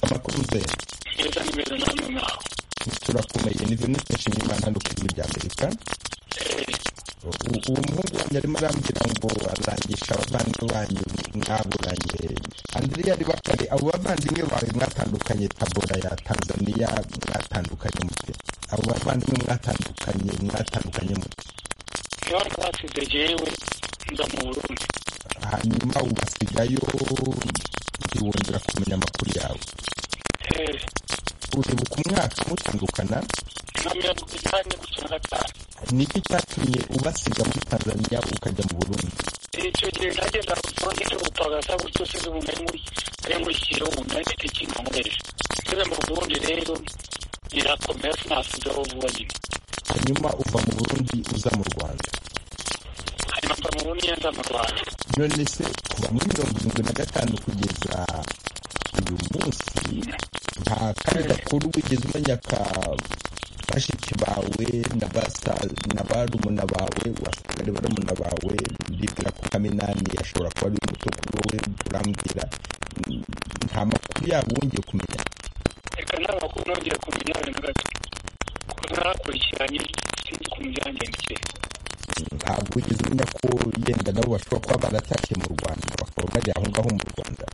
amakuru uzeye neza nimeze namwe mwaho turakomeye ni bimwe twishimiye imana hano ku ijwi rya amerika uwo muhungu wanjye arimo arambwira ngo arangisha abavandimwe banyu mwaburanye andrea ari bakare abo bavandimwe bawe mwatandukanye tabora ya tanzania mwatandukanye mute abo bavandimwe mwatandukanye mwatandukanye mute abantu basize jewe nza mu burundi hanyuma ubasigayo ntiwongera kumenya amakuru yawe uribuka umwaka mutandukana na mirongo inani gusa na gatanu ni iki cyatumye ubasiga muri tanzania ukajya mu burundi icyo gihe nagenda mfungire ubutagaza gutyo size ubu nari muri nari muri kiruhu nari mfite ikintu nkoresha ngeze mu burundi rero birakomeye sinasizeho vuba nyine hanyuma uva mu burundi uza mu rwanda hanyuma mva mu burundi nza mu rwanda none se kuva muri mirongo irindwi na gatanu kugeza uyu munsi nta kandi gakuru wigeze umenya ka bashiki bawe na basa na barumuna bawe wasangaga barumuna bawe ndibwira ko kaminani ashobora kuba ari umuto kuri wowe urambwira nta makuru yabo wongeye kumenya reka nta makuru nongeye kumenya na gato kuko narakurikiranye sinzi ukuntu byagendekeye ntabwo wigeze umenya ko yenda nabo bashobora kuba baratashye mu rwanda bakaba bari aho ngaho mu rwanda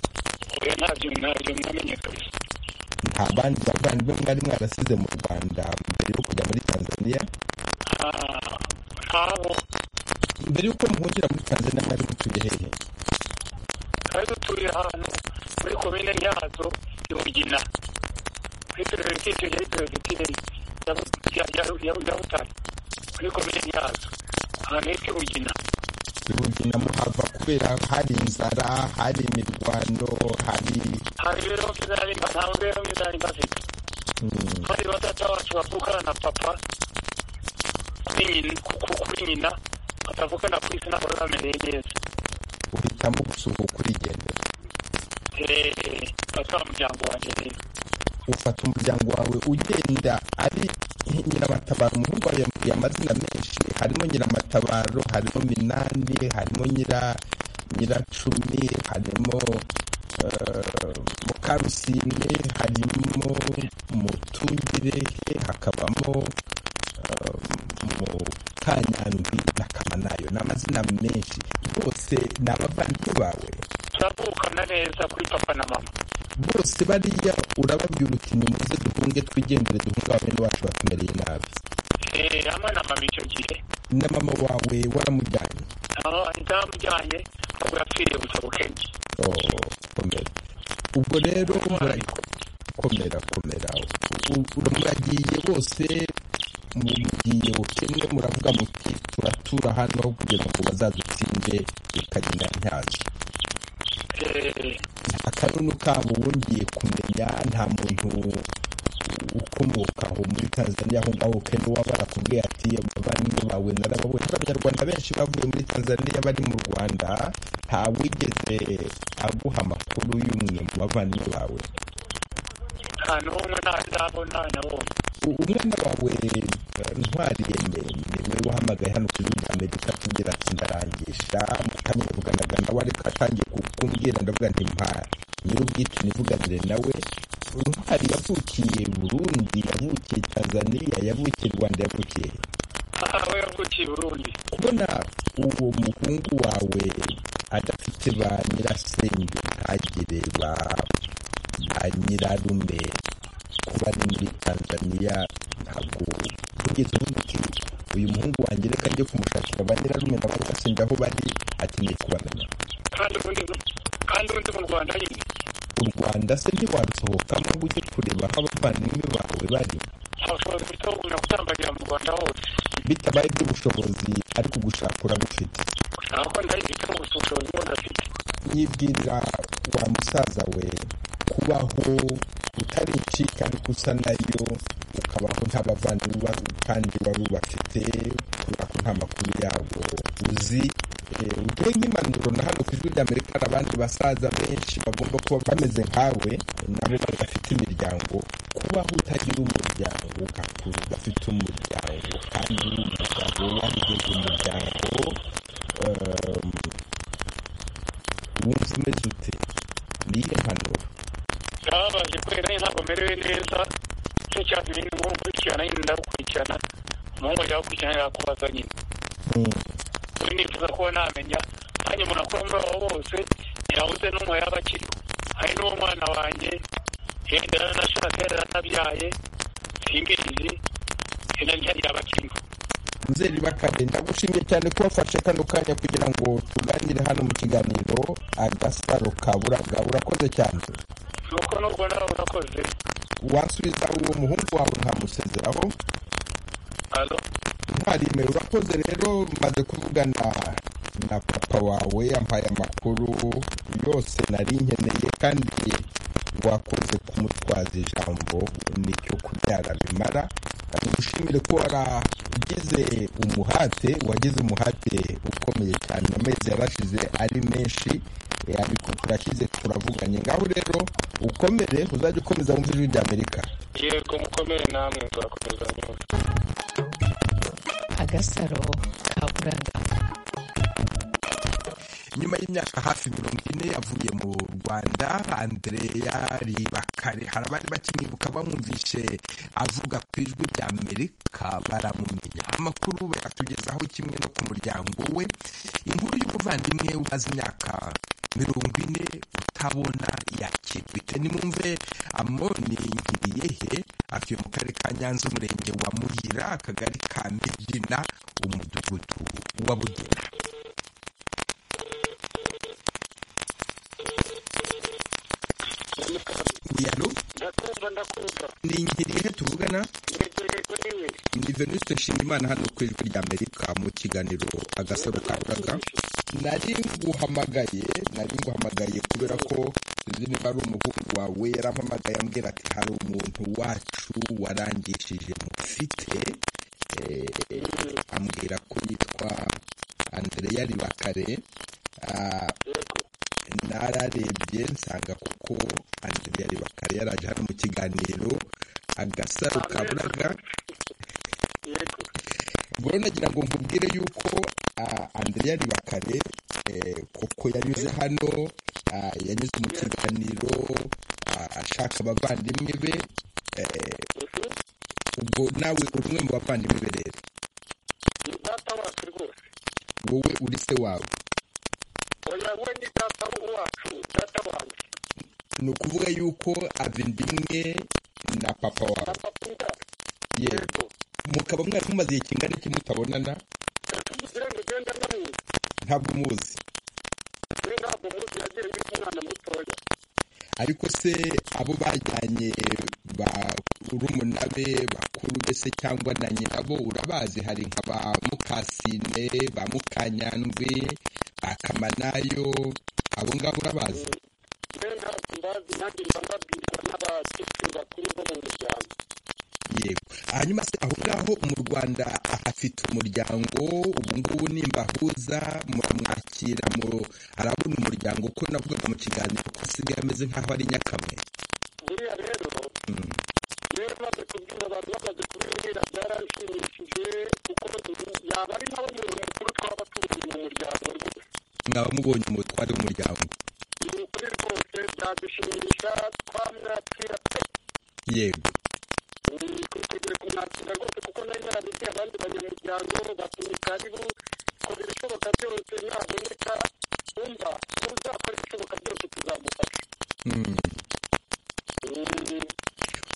oya ntabyo ntabyo mwamenye kabisa nta bandi bavandimwe mwari mwarasize mu rwanda mbere yo kujya muri tanzania ntabo mbere y'uko muhungira muri tanzania mwari mutuye hehe twari dutuye ahantu muri komine nyazo i mugina muri perezida yari perezida ya butare muri komine nyazo ahantu hitwa i mugina rugina muhava kubera hari inzara hari imirwano hari hari rero bizari ntabwo rero bizari bafite hari batata bacu bavukana na papa kuri nyina kuri nyina batavukana ku isi ntabwo bamereye neza uhitamo gusuhuka urigendera eee bafite umuryango wanjye rero ufata umuryango wawe ugenda ari nyiramatabaro umuhungu wawe yamubwiye amazina menshi harimo nyiramatabaro harimo minani harimo nyira nyiracumi harimo mukarusine harimo mutungirehe hakabamo mukanyandwi na kamanayo ni amazina menshi bose ni abavandimwe bawe turavukana neza kuri papa na mama bose bariya urababwira uti nimuze duhunge twigendere duhunge ababyeyi bacu batumereye nabi eee hamwe na mama icyo gihe na mama wawe waramujyanye aho ntamujyanye ahubwo yapfiriye gusa bukenye komera ubwo rero komera komera muragiye bose mugiye bukene muravuga muti turatura hano aho kugeza ngo bazadutsinde bikagenda ntyazo nta kanunu kabo wongeye kumenya nta muntu ukomoka aho muri tanzania aho ngaho kandi waba arakubwiye ati abavandimwe bawe narababonye abanyarwanda benshi bavuye muri tanzania bari mu rwanda nta wigeze aguha amakuru y'umwe mu bavandimwe bawe nta n'umwe ndabona nabonye umwana wawe ntwari yemeye niwe wahamagaye hano ku ijwi rya amerika kugira ati ndarangisha mukanyavuganaga nawe ariko atangiye kumbwira ndavuga nti mpa nyir'ubwite nivuganire nawe ntwari yavukiye burundi yavukiye tanzania yavukiye rwanda yavukiye aho yavukiye burundi kubona uwo muhungu wawe adafite ba nyirasenge ntagire ba nyirarume kuba ari muri tanzania ntabwo ugeze uvuga uti uyu muhungu wanjye reka ajye kumushakira ba nyirarume na ba nyirasenge aho bari akeneye kubagana kandi ubundi kandi ubundi mu rwanda nyine u rwanda se ntiwarusohokamo ngo ujye kureba aho abavandimwe bawe bari nta bushobozi bufite bwo kugumya gutambagira mu rwanda hose bitabaye iby'ubushobozi ariko ugushaka urabufite ntabwo ko ndahindukamo gusa ubushobozi bwo ndafite yibwirira wa musaza we kubaho utaricika ariko usa nayo ukabaho nta bavandimwe ba- kandi wari ubafite kubera ko nta makuru yabo uzi Eh, uduhe nk'impanuro na hano ku ijwi ry'amerika hari abandi basaza benshi bagomba kuba bameze nkawe nabo badafite imiryango kubaho utagira umuryango ugakura udafite umuryango kandi uri umugabo warigize umuryango um, wumva umeze ute niyo mpanuro narabaje kubera nyine ntabwo merewe neza nicyo cyatumye nyine ngo nkurikirana nyine ndagukurikirana umuhungu yagukurikirana yakubaza nyine ubu nifuza kuba namenya nanjye umuntu akora muri abo bose yabuze n'umwe yaba akiriho hari n'uwo mwana wanjye yenda yaranashatse yaranabyaye singizi yenda njya yaba akiriho nzeri bakare ndagushimye cyane ko wafashe kano kanya kugira ngo tuganire hano mu kiganiro agasaro ka buraga urakoze cyane nuko n'ubwo nawe urakoze wansubiza uwo muhungu wawe nkamusezeraho alo ntwarime urakoze rero maze kuvugana na papa wawe yampaye amakuru yose nari nkeneye kandi wakoze kumutwaza ijambo nicyo kubyara bimara dushimire ko waragize umuhate wagize umuhate ukomeye cyane amezi yarashize ari menshi eh, ariko turashyize turavuganye ngaho rero ukomere uzajya ukomeza wumva ijwi ry'amerika yego mukomere namwe turakomeza mwese agasaro ka buraga nyuma y'imyaka hafi mirongo ine yavuye mu rwanda andreya ribakare hari abari bakimwibuka bamwumvishe avuga ku ijwi rya amerika baramumenya amakuru bayatugezaho kimwe no ku muryango we inkuru y'umuvandimwe umaze imyaka mirongo ine utabona yakigwite nimwumve amoni nkiriyehe atuye mu karere ka nyanza umurenge wa muhira akagari ka migina umudugudu wa bugena yalo ndakumva ndakumva ni nkirihe tuvugana ntegereje kuri we ni venuste nshimiyimana hano ku ijwi rya amerika mu kiganiro agasaro ka buraga nari nguhamagaye nari nguhamagaye kubera ko uzi niba ari umuhungu wawe yarampamagaye ambwira ati hari umuntu wacu warangishije mufite eh, ambwira ko yitwa andreya ribakare ah, nararebye nsanga kuko andreya ribakare yaraje hano mu kiganiro agasaro ka buraga ubwo rero nagira ngo nkubwire yuko ah, andreya ribakare eh, koko yanyuze hano ah, yanyuze mu kiganiro ah, ashaka abavandimwe be eh, ubwo nawe uri umwe mu bavandimwe be rero ni data wacu rwose wowe uri se wawe oya we ni data wacu data wanjye ni ukuvuga yuko avindimwe na papa wawe akunda yego mukaba mwari mumaze igihe kingana iki mutabonana kugira ngo ugende anamuzi ntabwo umuzi we ntabwo muzi yagiye yita umwana mutoya ariko se abo bajyanye ba urumuna be bakuru be se cyangwa na nyirabo urabazi hari nka ba mukasine ba mukanyandwi ba kamanayo abo ngabo urabazi we ntabwo mbazi nanjye mba mbabwirwa n'abakecuru bakuru bo mu muryango yego hanyuma se aho ngaho mu rwanda ahafite umuryango ubu ngubu nimbahuza muramwakira mu- arabona umuryango ko navugaga mu kiganiro ko asigaye ameze nk'aho ari nyakamwe buriya rero rero maze kubwira abantu bamaze kubibwira byaranshimishije kuko yaba ari nawe muntu mukuru twaba turi mu muryango rwose mwaba mubonye umutware w'umuryango ni ukuri rwose byadushimisha twamwakira pe yego ni twiteguye kumwakira rwose kuko nari narabibwiye abandi banyamuryango batumika ari bo kora ibishoboka byose naboneka wumva uzakora ibishoboka byose tuzamufasha Mm.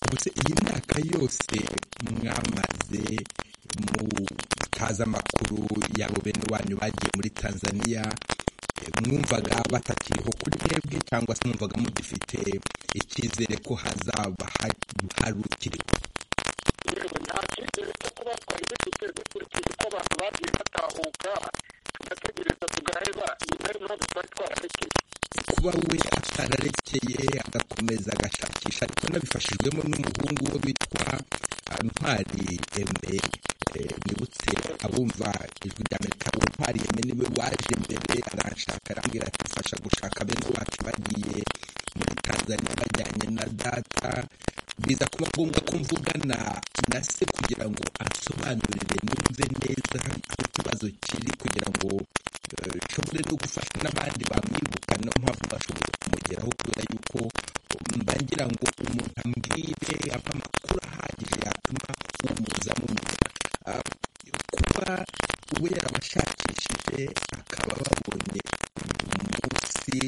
Ubwo se iyi myaka yose mwamaze mutaza amakuru yabo bene wanyu bagiye muri tanzania mwumvaga batakiriho kuri mwebwe cyangwa se mwumvaga mugifite icyizere ko hazaba hari ukiriho nta cyizere cyo kuba twari dufite dukurikije uko abantu bagiye batahuka tugategereza tugaheba ni nayo mpamvu twari twararekeye kuba we atararekeye agakomeza agashakisha ariko nabifashijwemo n'umuhungu we witwa ah, ntwari eme eh, mwibutse abumva ijwi rya amerika we ntwari eme niwe waje mbere aranshaka arambwira ati fasha gushaka bene wacu bagiye muri tanzania bajyanye na data biza kuba ngombwa ko mvugana na se kugira ngo ansobanurire numve neza aho ikibazo kiri kugira ngo eh, nshobore no gufasha n'abandi bamwibuka niyo mpamvu bashobora kumugeraho kubera yuko mba ngira ngo umuntu ambwire ava amakuru ahagije yatuma umuza mumenya Ah, kuba we yarabashakishije akaba babonye umunsi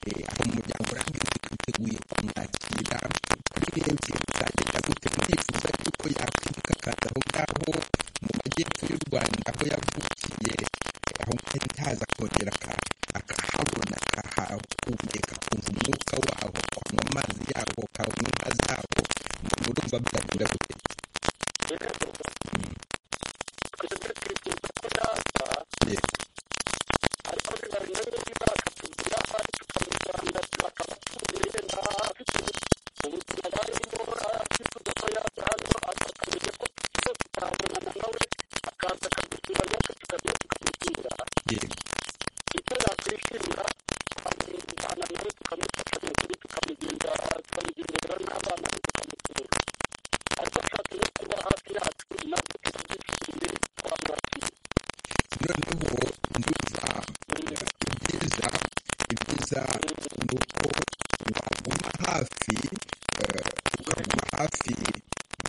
eh, aho umuryango urambwira ko twiteguye kumwakira kuri mwebwe bizagenda gute mwifuza yuko yakwimuka akaza aho ngaho mu majyepfo y'u rwanda aho yavukiye eh, aho ntari ntaza akongera aka- akahabona akahahumeka akumva umwuka waho akanywa amazi yaho akanywa inka zaho murumva byagenda gute twebwe twifuza ko yaza ariko biba binyuranye niba akatubwira ahari tukamujyana akaba atuye nta afite ubuzima barimo atifuza ko yaza hano ariko akamenya ko twese tutabonana nawe akaza akadusura natwe tukajya tukamusura icyo yakwishimira twamujyana nawe tukamufasha mu kuri tukamugenda tukamugendera n'abana be tukamusura ariko ashaka no kuba hafi yacu nabwo turabyishimiye twamwakira noneho ndumva eh, ibyiza ibyiza ni uko waguma hafi eh, ukaguma hafi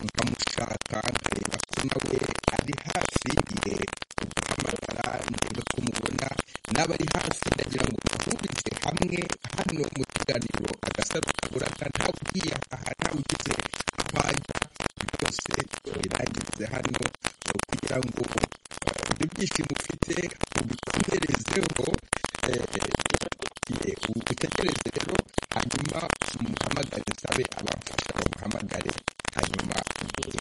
ukamushaka nkareba ko nawe ari hafi ye ugahamagara ndebe ko mubona n'aba ari hafi ndagira ngo bahurize hamwe hano mu kiganiro agasaro kaburaga ntawe ugiye aha ntawe ugize aho ajya byose birangirize hano eh, kugira ngo eh, ibyo byishimo ufite ubikomerezeho eh, ye, utekereze rero hanyuma umuhamagare usabe abamfasha bamuhamagare hanyuma eh,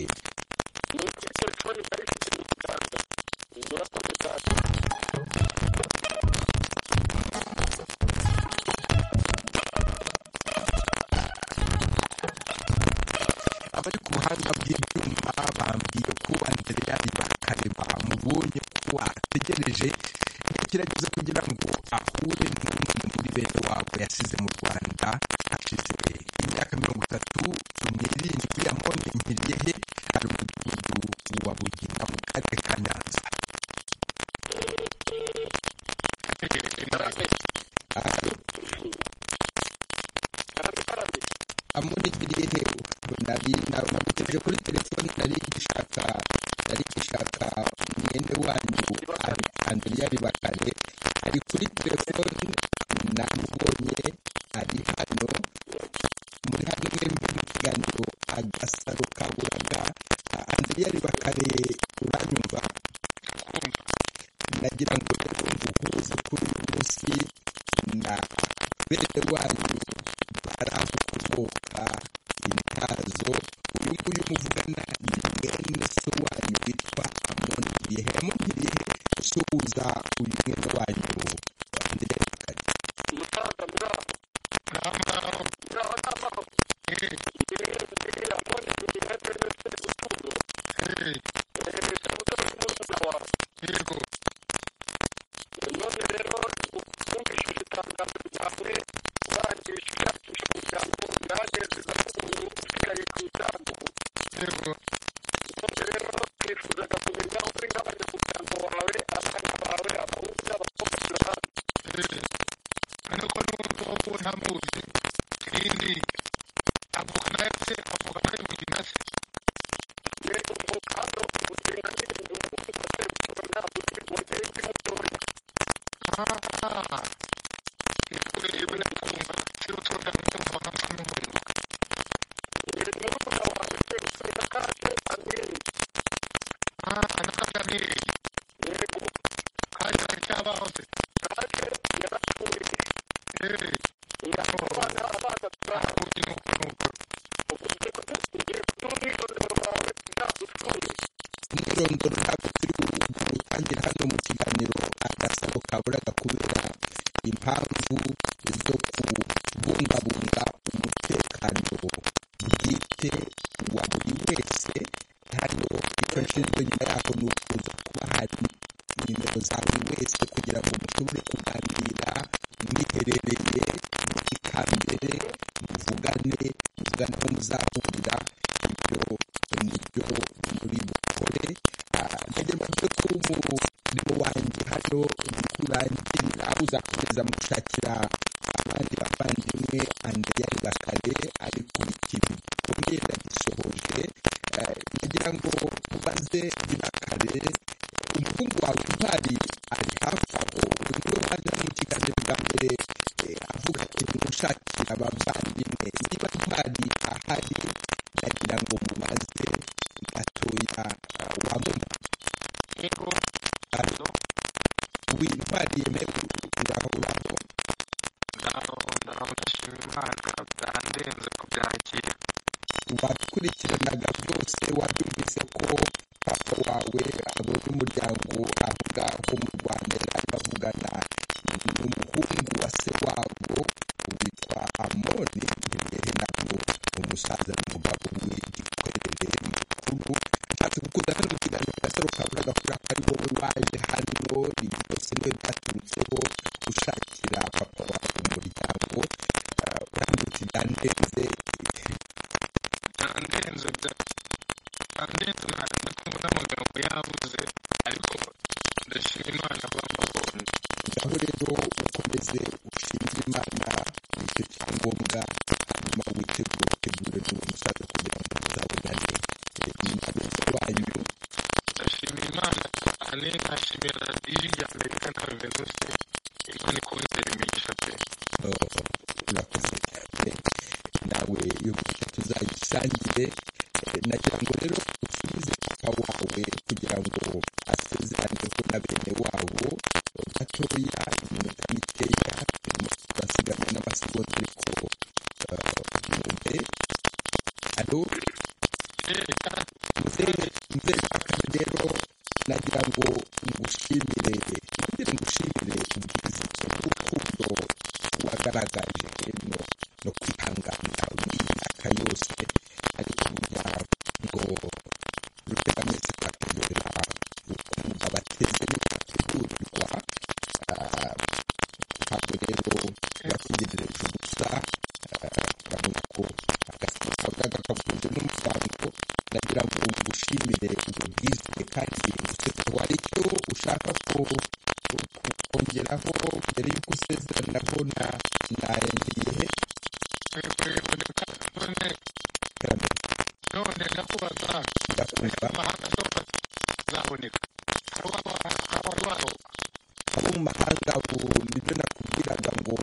abari ku buhanga bw'ibyuma bambwiye ko Andreyari Bakare bamubonye ko ategereje agerageza kugira ngo ahure n'umwe muri bene wabo yasize mu Rwanda hashize imyaka mirongo itatu n'irindwi amone Nkiriyehe ari mu mudugudu wa Bugina mu karere ka Nyanza amunigiriye nari namutegereje kuri telefone nari gishaka nari gishaka mwene wanyu An- andriyari bakare ari kuri telefone namubonye ari hano muri hano mwembi mu kiganiro agasaro kaburaga andriyari bakare uranyumva nagira ngo rero mvuhuze kuri uyu munsi na bene wanyu baravukomoka intazo uyu nguyu muvugana ni mwene se wanyu witwa amoni irihe amoni irihe usuhuza uyu mwene wanyu andriyari bakare kandi aracyabaho se ngoro ntabwo turi gutangira hano mu kiganiro agasaro kaburaga kubera impamvu zo kubungabunga umutekano bwite wa buri wese hano icyo nshinzwe nyuma yaho ni ukuza kuba hari nimero za buri wese kugira ngo mushobore kuganira mwiherereye mukikambere muvugane muvugane aho muzahurira ibyo nibyo muri bukore ndagira ngo mvuge ko umurimo wanjye hano ntikurangirira uzakomeza mugushakira abandi bavandimwe andeyari bakare ari ku ikintu gikomeye ndagisohoje ndagira ngo ubaze ibakare umuhungu wawe intwari ari hafi aho uyu niwe waje mu kiganiro bwa mbere avuga ati ntimushakire abavandimwe niba intwari ahari ndagira ngo mubaze gatoya wabona Alo? wi intwari yemewe uraho uraho ngaho ngaho ndashima imana byandenze kubyakira wakurikiranaga byose wabyumvise ko papa wawe abo n'umuryango aho ngaho mu rwanda yari bavugana n'umuhungu wa se wabo witwa amoni imbere ntabwo umusaza n'umugabo w'igikorere mukuru nshatse kukuza hano mu kiganiro gasaro kaburaga kubera ko ari wowe waje hano ibi byose niwe byaturutseho ushakira papa wawe umuryango eh, urambwira uti byandenze byandenze byandenze ntabwo kumva n'amagambo yabuze ariko ndashima imana bamubonye ngaho rero ukomeze ushimire imana icyo cyangombwa hanyuma witegure utegure n'uwo musaza kugira ngo muzabonane eh, nyuma y'urupfu rwanyu ndashimira imana cyane ndashimira radiyo ya amerika na venuste imana ikongera imigisha pe Oh, urakoze cyane nawe iyo migisha tuzayisangire Eh, nagira ngo rero usubize papa wawe kugira ngo asezeraneho na bene wabo gatoya iminota mikeya basigaye n'amasegonda ariko eh, mwumve alo muzehe muzehe bakame rero nagira ngo ngushimire nongere ngushimire ubwiza bw'urukundo wagaragaje hino no kwihangana muri iyi myaka yose ariko burya ngo rutegametse bategura ukumva bateze bigategurirwa ah, ntabwo rero bategerereje ubusa ah, urabona ko agasaga kavuze n'umuryango ndagira ngo ngushimire ubwo bwizwe kandi usetse hari icyo ushaka ko ko- kongeraho mbere y'uko usezeranaho na narengeye he none ndakubaza amahanga yose azaboneka hari uwaho abo mu mahanga ubu nibyo nakubwiraga ngo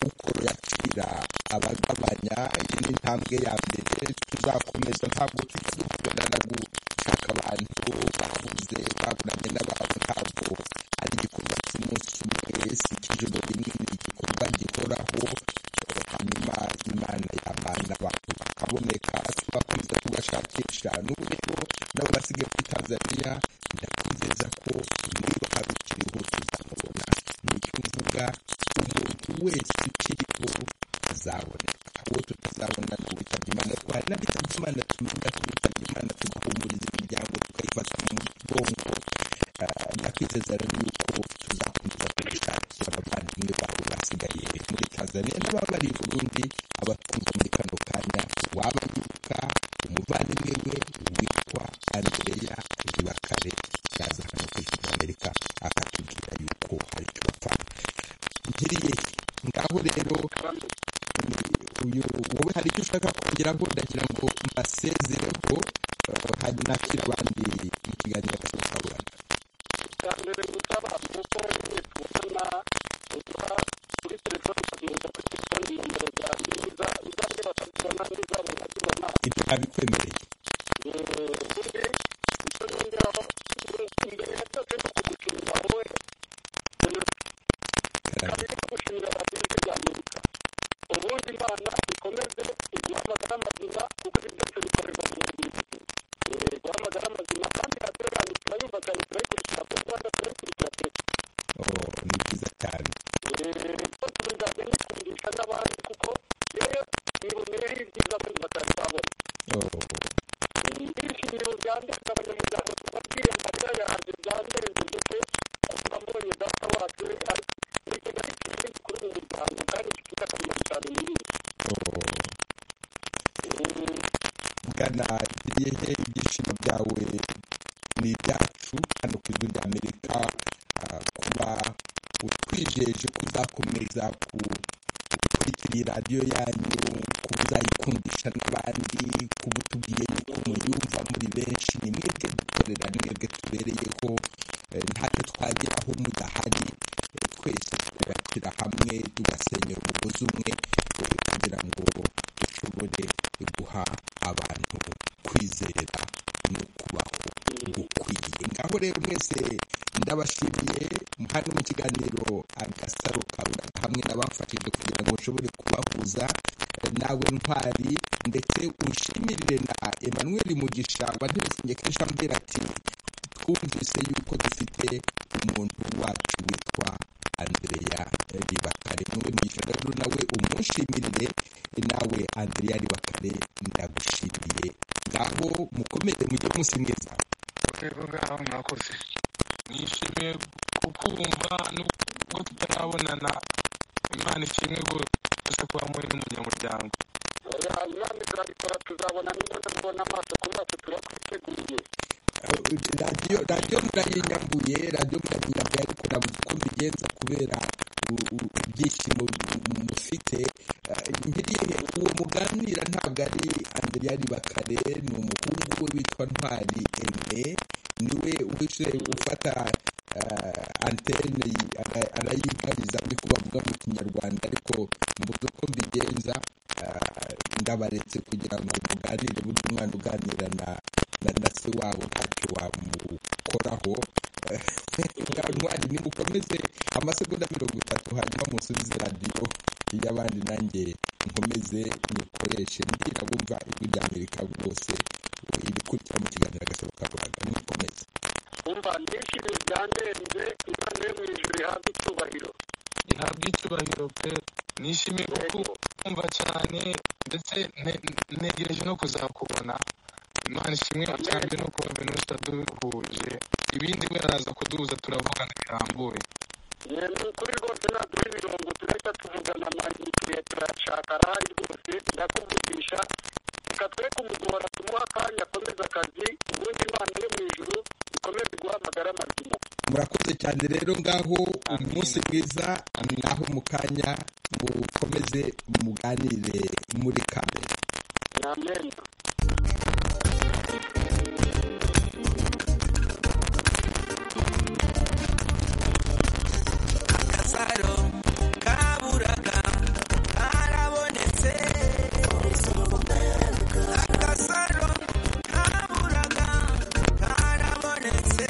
ukoro yacira abagabanya iyi ni intambwe ya mbere tuzakomeza ntabwo tujya duhagarara gushaka abantu babuze baburanye n'ababo ntabwo ari igikorwa cy'umunsi umwe si ikijoro rimwe ni igikorwa gihoraho eh, hanyuma imana yamana abantu bakaboneka tugakomeza tugashakisha n'ubu rero nabo basigaye kuri tanzania ndakwizeza ko niba hari ukiriho tuzamubona nicyo mvuga umuntu wese ukiriho azaboneka uwo tutazabona tuwitabye imana ariko hari n'abitabye imana tumenya tuwitabye imana tugahumuriza imiryango tukayifata mu mugongo Eh, ndakwizeza rero yuko tuzakomeza kubishakira abavandimwe bawe basigaye muri tanzania n'ababari i burundi abatwumva muri kano kanya wabayibuka umuvandimwe we witwa andreya ibakare yaza hano ku ijwi ry'amerika akatubwira yuko hari icyo bapfa nkiriye ngaho rero ni- uyu wowe hari icyo ushaka kongeraho ndagira ngo mbasezereho eh, hanyuma nakira abandi mu kiganiro gashoboka icya mbere gusaba kuko nyine tubonana uza kuri telefone ukagenda kuri telefone nimero zanjye uza uzajye bakakubona n'uzaba unakubona ibyo babikwemereye ubundi icyo nongeraho imbere ya cyose ni ukugushimira wowe kabiri no gushimira radiyo ijwi amerika ubundi imana ikomeze iguhamagara amazima kuko ibi byose bikorerwa mu mubiri guhamagara amazima kandi bwana hehe ibyishimo byawe ni ibyacu hano ku ijwi rya amerika kuba utwijeje ko uzakomeza gutwikira iyi radiyo yanyu kuba uzayikundisha n'abandi kuba utubwiye yuko muyumva muri benshi ni mwebwe dukorera mwebwe tubereyeho ntacyo twageraho mudahari twese twubakira hamwe tugasenyera umugozi umwe kugira ngo dushobore guha abantu kwizera no kubaho gukwiye ngaho rero mwese ndabashimiye hano mu kiganiro agasaro kawe hamwe n'abafashije kugira ngo ushobore kubahuza nawe ntwari ndetse ushimirire na emmanuel mugisha waduherekeje kenshi ambwira ati twumvise yuko dufite umuntu wacu witwa andrea ribakare mwe mugisha rero nawe umushimirire nawe andrea ribakare ndagushimiye ngaho mukomere mujye musimwiza rero ngaho mwakoze nishimiye kukumva nubwo tutarabonana imana ikimwe gusa kuba muri n'umunyamuryango imana izabikora tuzabona niba tubona amaso kuri wacu turakwiteguye radiyo radiyo murayinyambuye radiyo murayinyambuye ariko nabuze uko mbigenza kubera ibyishimo mufite nkiriye uwo muganira ntabwo ari andriyani bakare ni umuhungu we witwa ntwari eme niwe uje ufata antene arayigariza ariko bavuga mu kinyarwanda ariko mbuze uko mbigenza ndabaretse kugira ngo muganire burya umwana uganira na na se wabo ntacyo wamukoraho ntwari nimukomeze amasegonda mirongo itatu hanyuma musubize radiyo y'abandi nanjye nkomeze mukoreshe mbwira bumva ijwi rya amerika rwose ibikurikira mu kiganiro agasoro ka buraga nimukomeze umva nyinshi byandenze imana yo mu ijuru ihabwa icyubahiro ihabwa icyubahiro pe nishimiye kukumva cyane ndetse ntegereje no kuzakubona imana ishimwe cyane no kuba venusi duhuje ibindi we araza kuduhuza turavugana birambuye ni ukuri rwose ntaduha ibirungo tugahita tuvugana amayinite turayashaka arahari rwose ndakuvugisha reka twe kumugora tumuha akanya akomeze akazi ubundi imana yo mu ijuru ikomeze guhamagara amazima murakoze cyane rero ngaho umunsi mwiza naho mu kanya mukomeze muganire muri kamere amen agasaro kaburaga karabonetse agasaro kaburaga karabonetse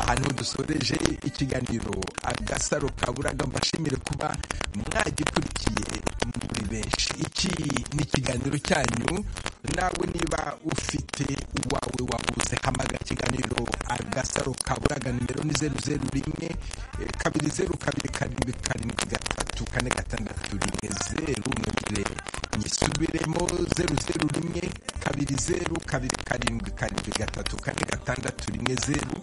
ahantu dusoreje ikiganiro agasaro kaburaga mbashimire kuba mwagikurikiye muri benshi iki ni ikiganiro cyanyu nawe niba ufite uwawe wabuze hamagara ikiganiro agasaro kaburaga nimero ni zeru zeru rimwe kabiri zeru kabiri karindwi karindwi gatatu kane gatandatu rimwe zeru nongere nyisubiremo zeru zeru rimwe kabiri zeru kabiri karindwi karindwi gatatu kane gatandatu rimwe zeru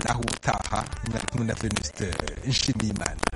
naho utaha mwari kumwe na venuste nshimiyimana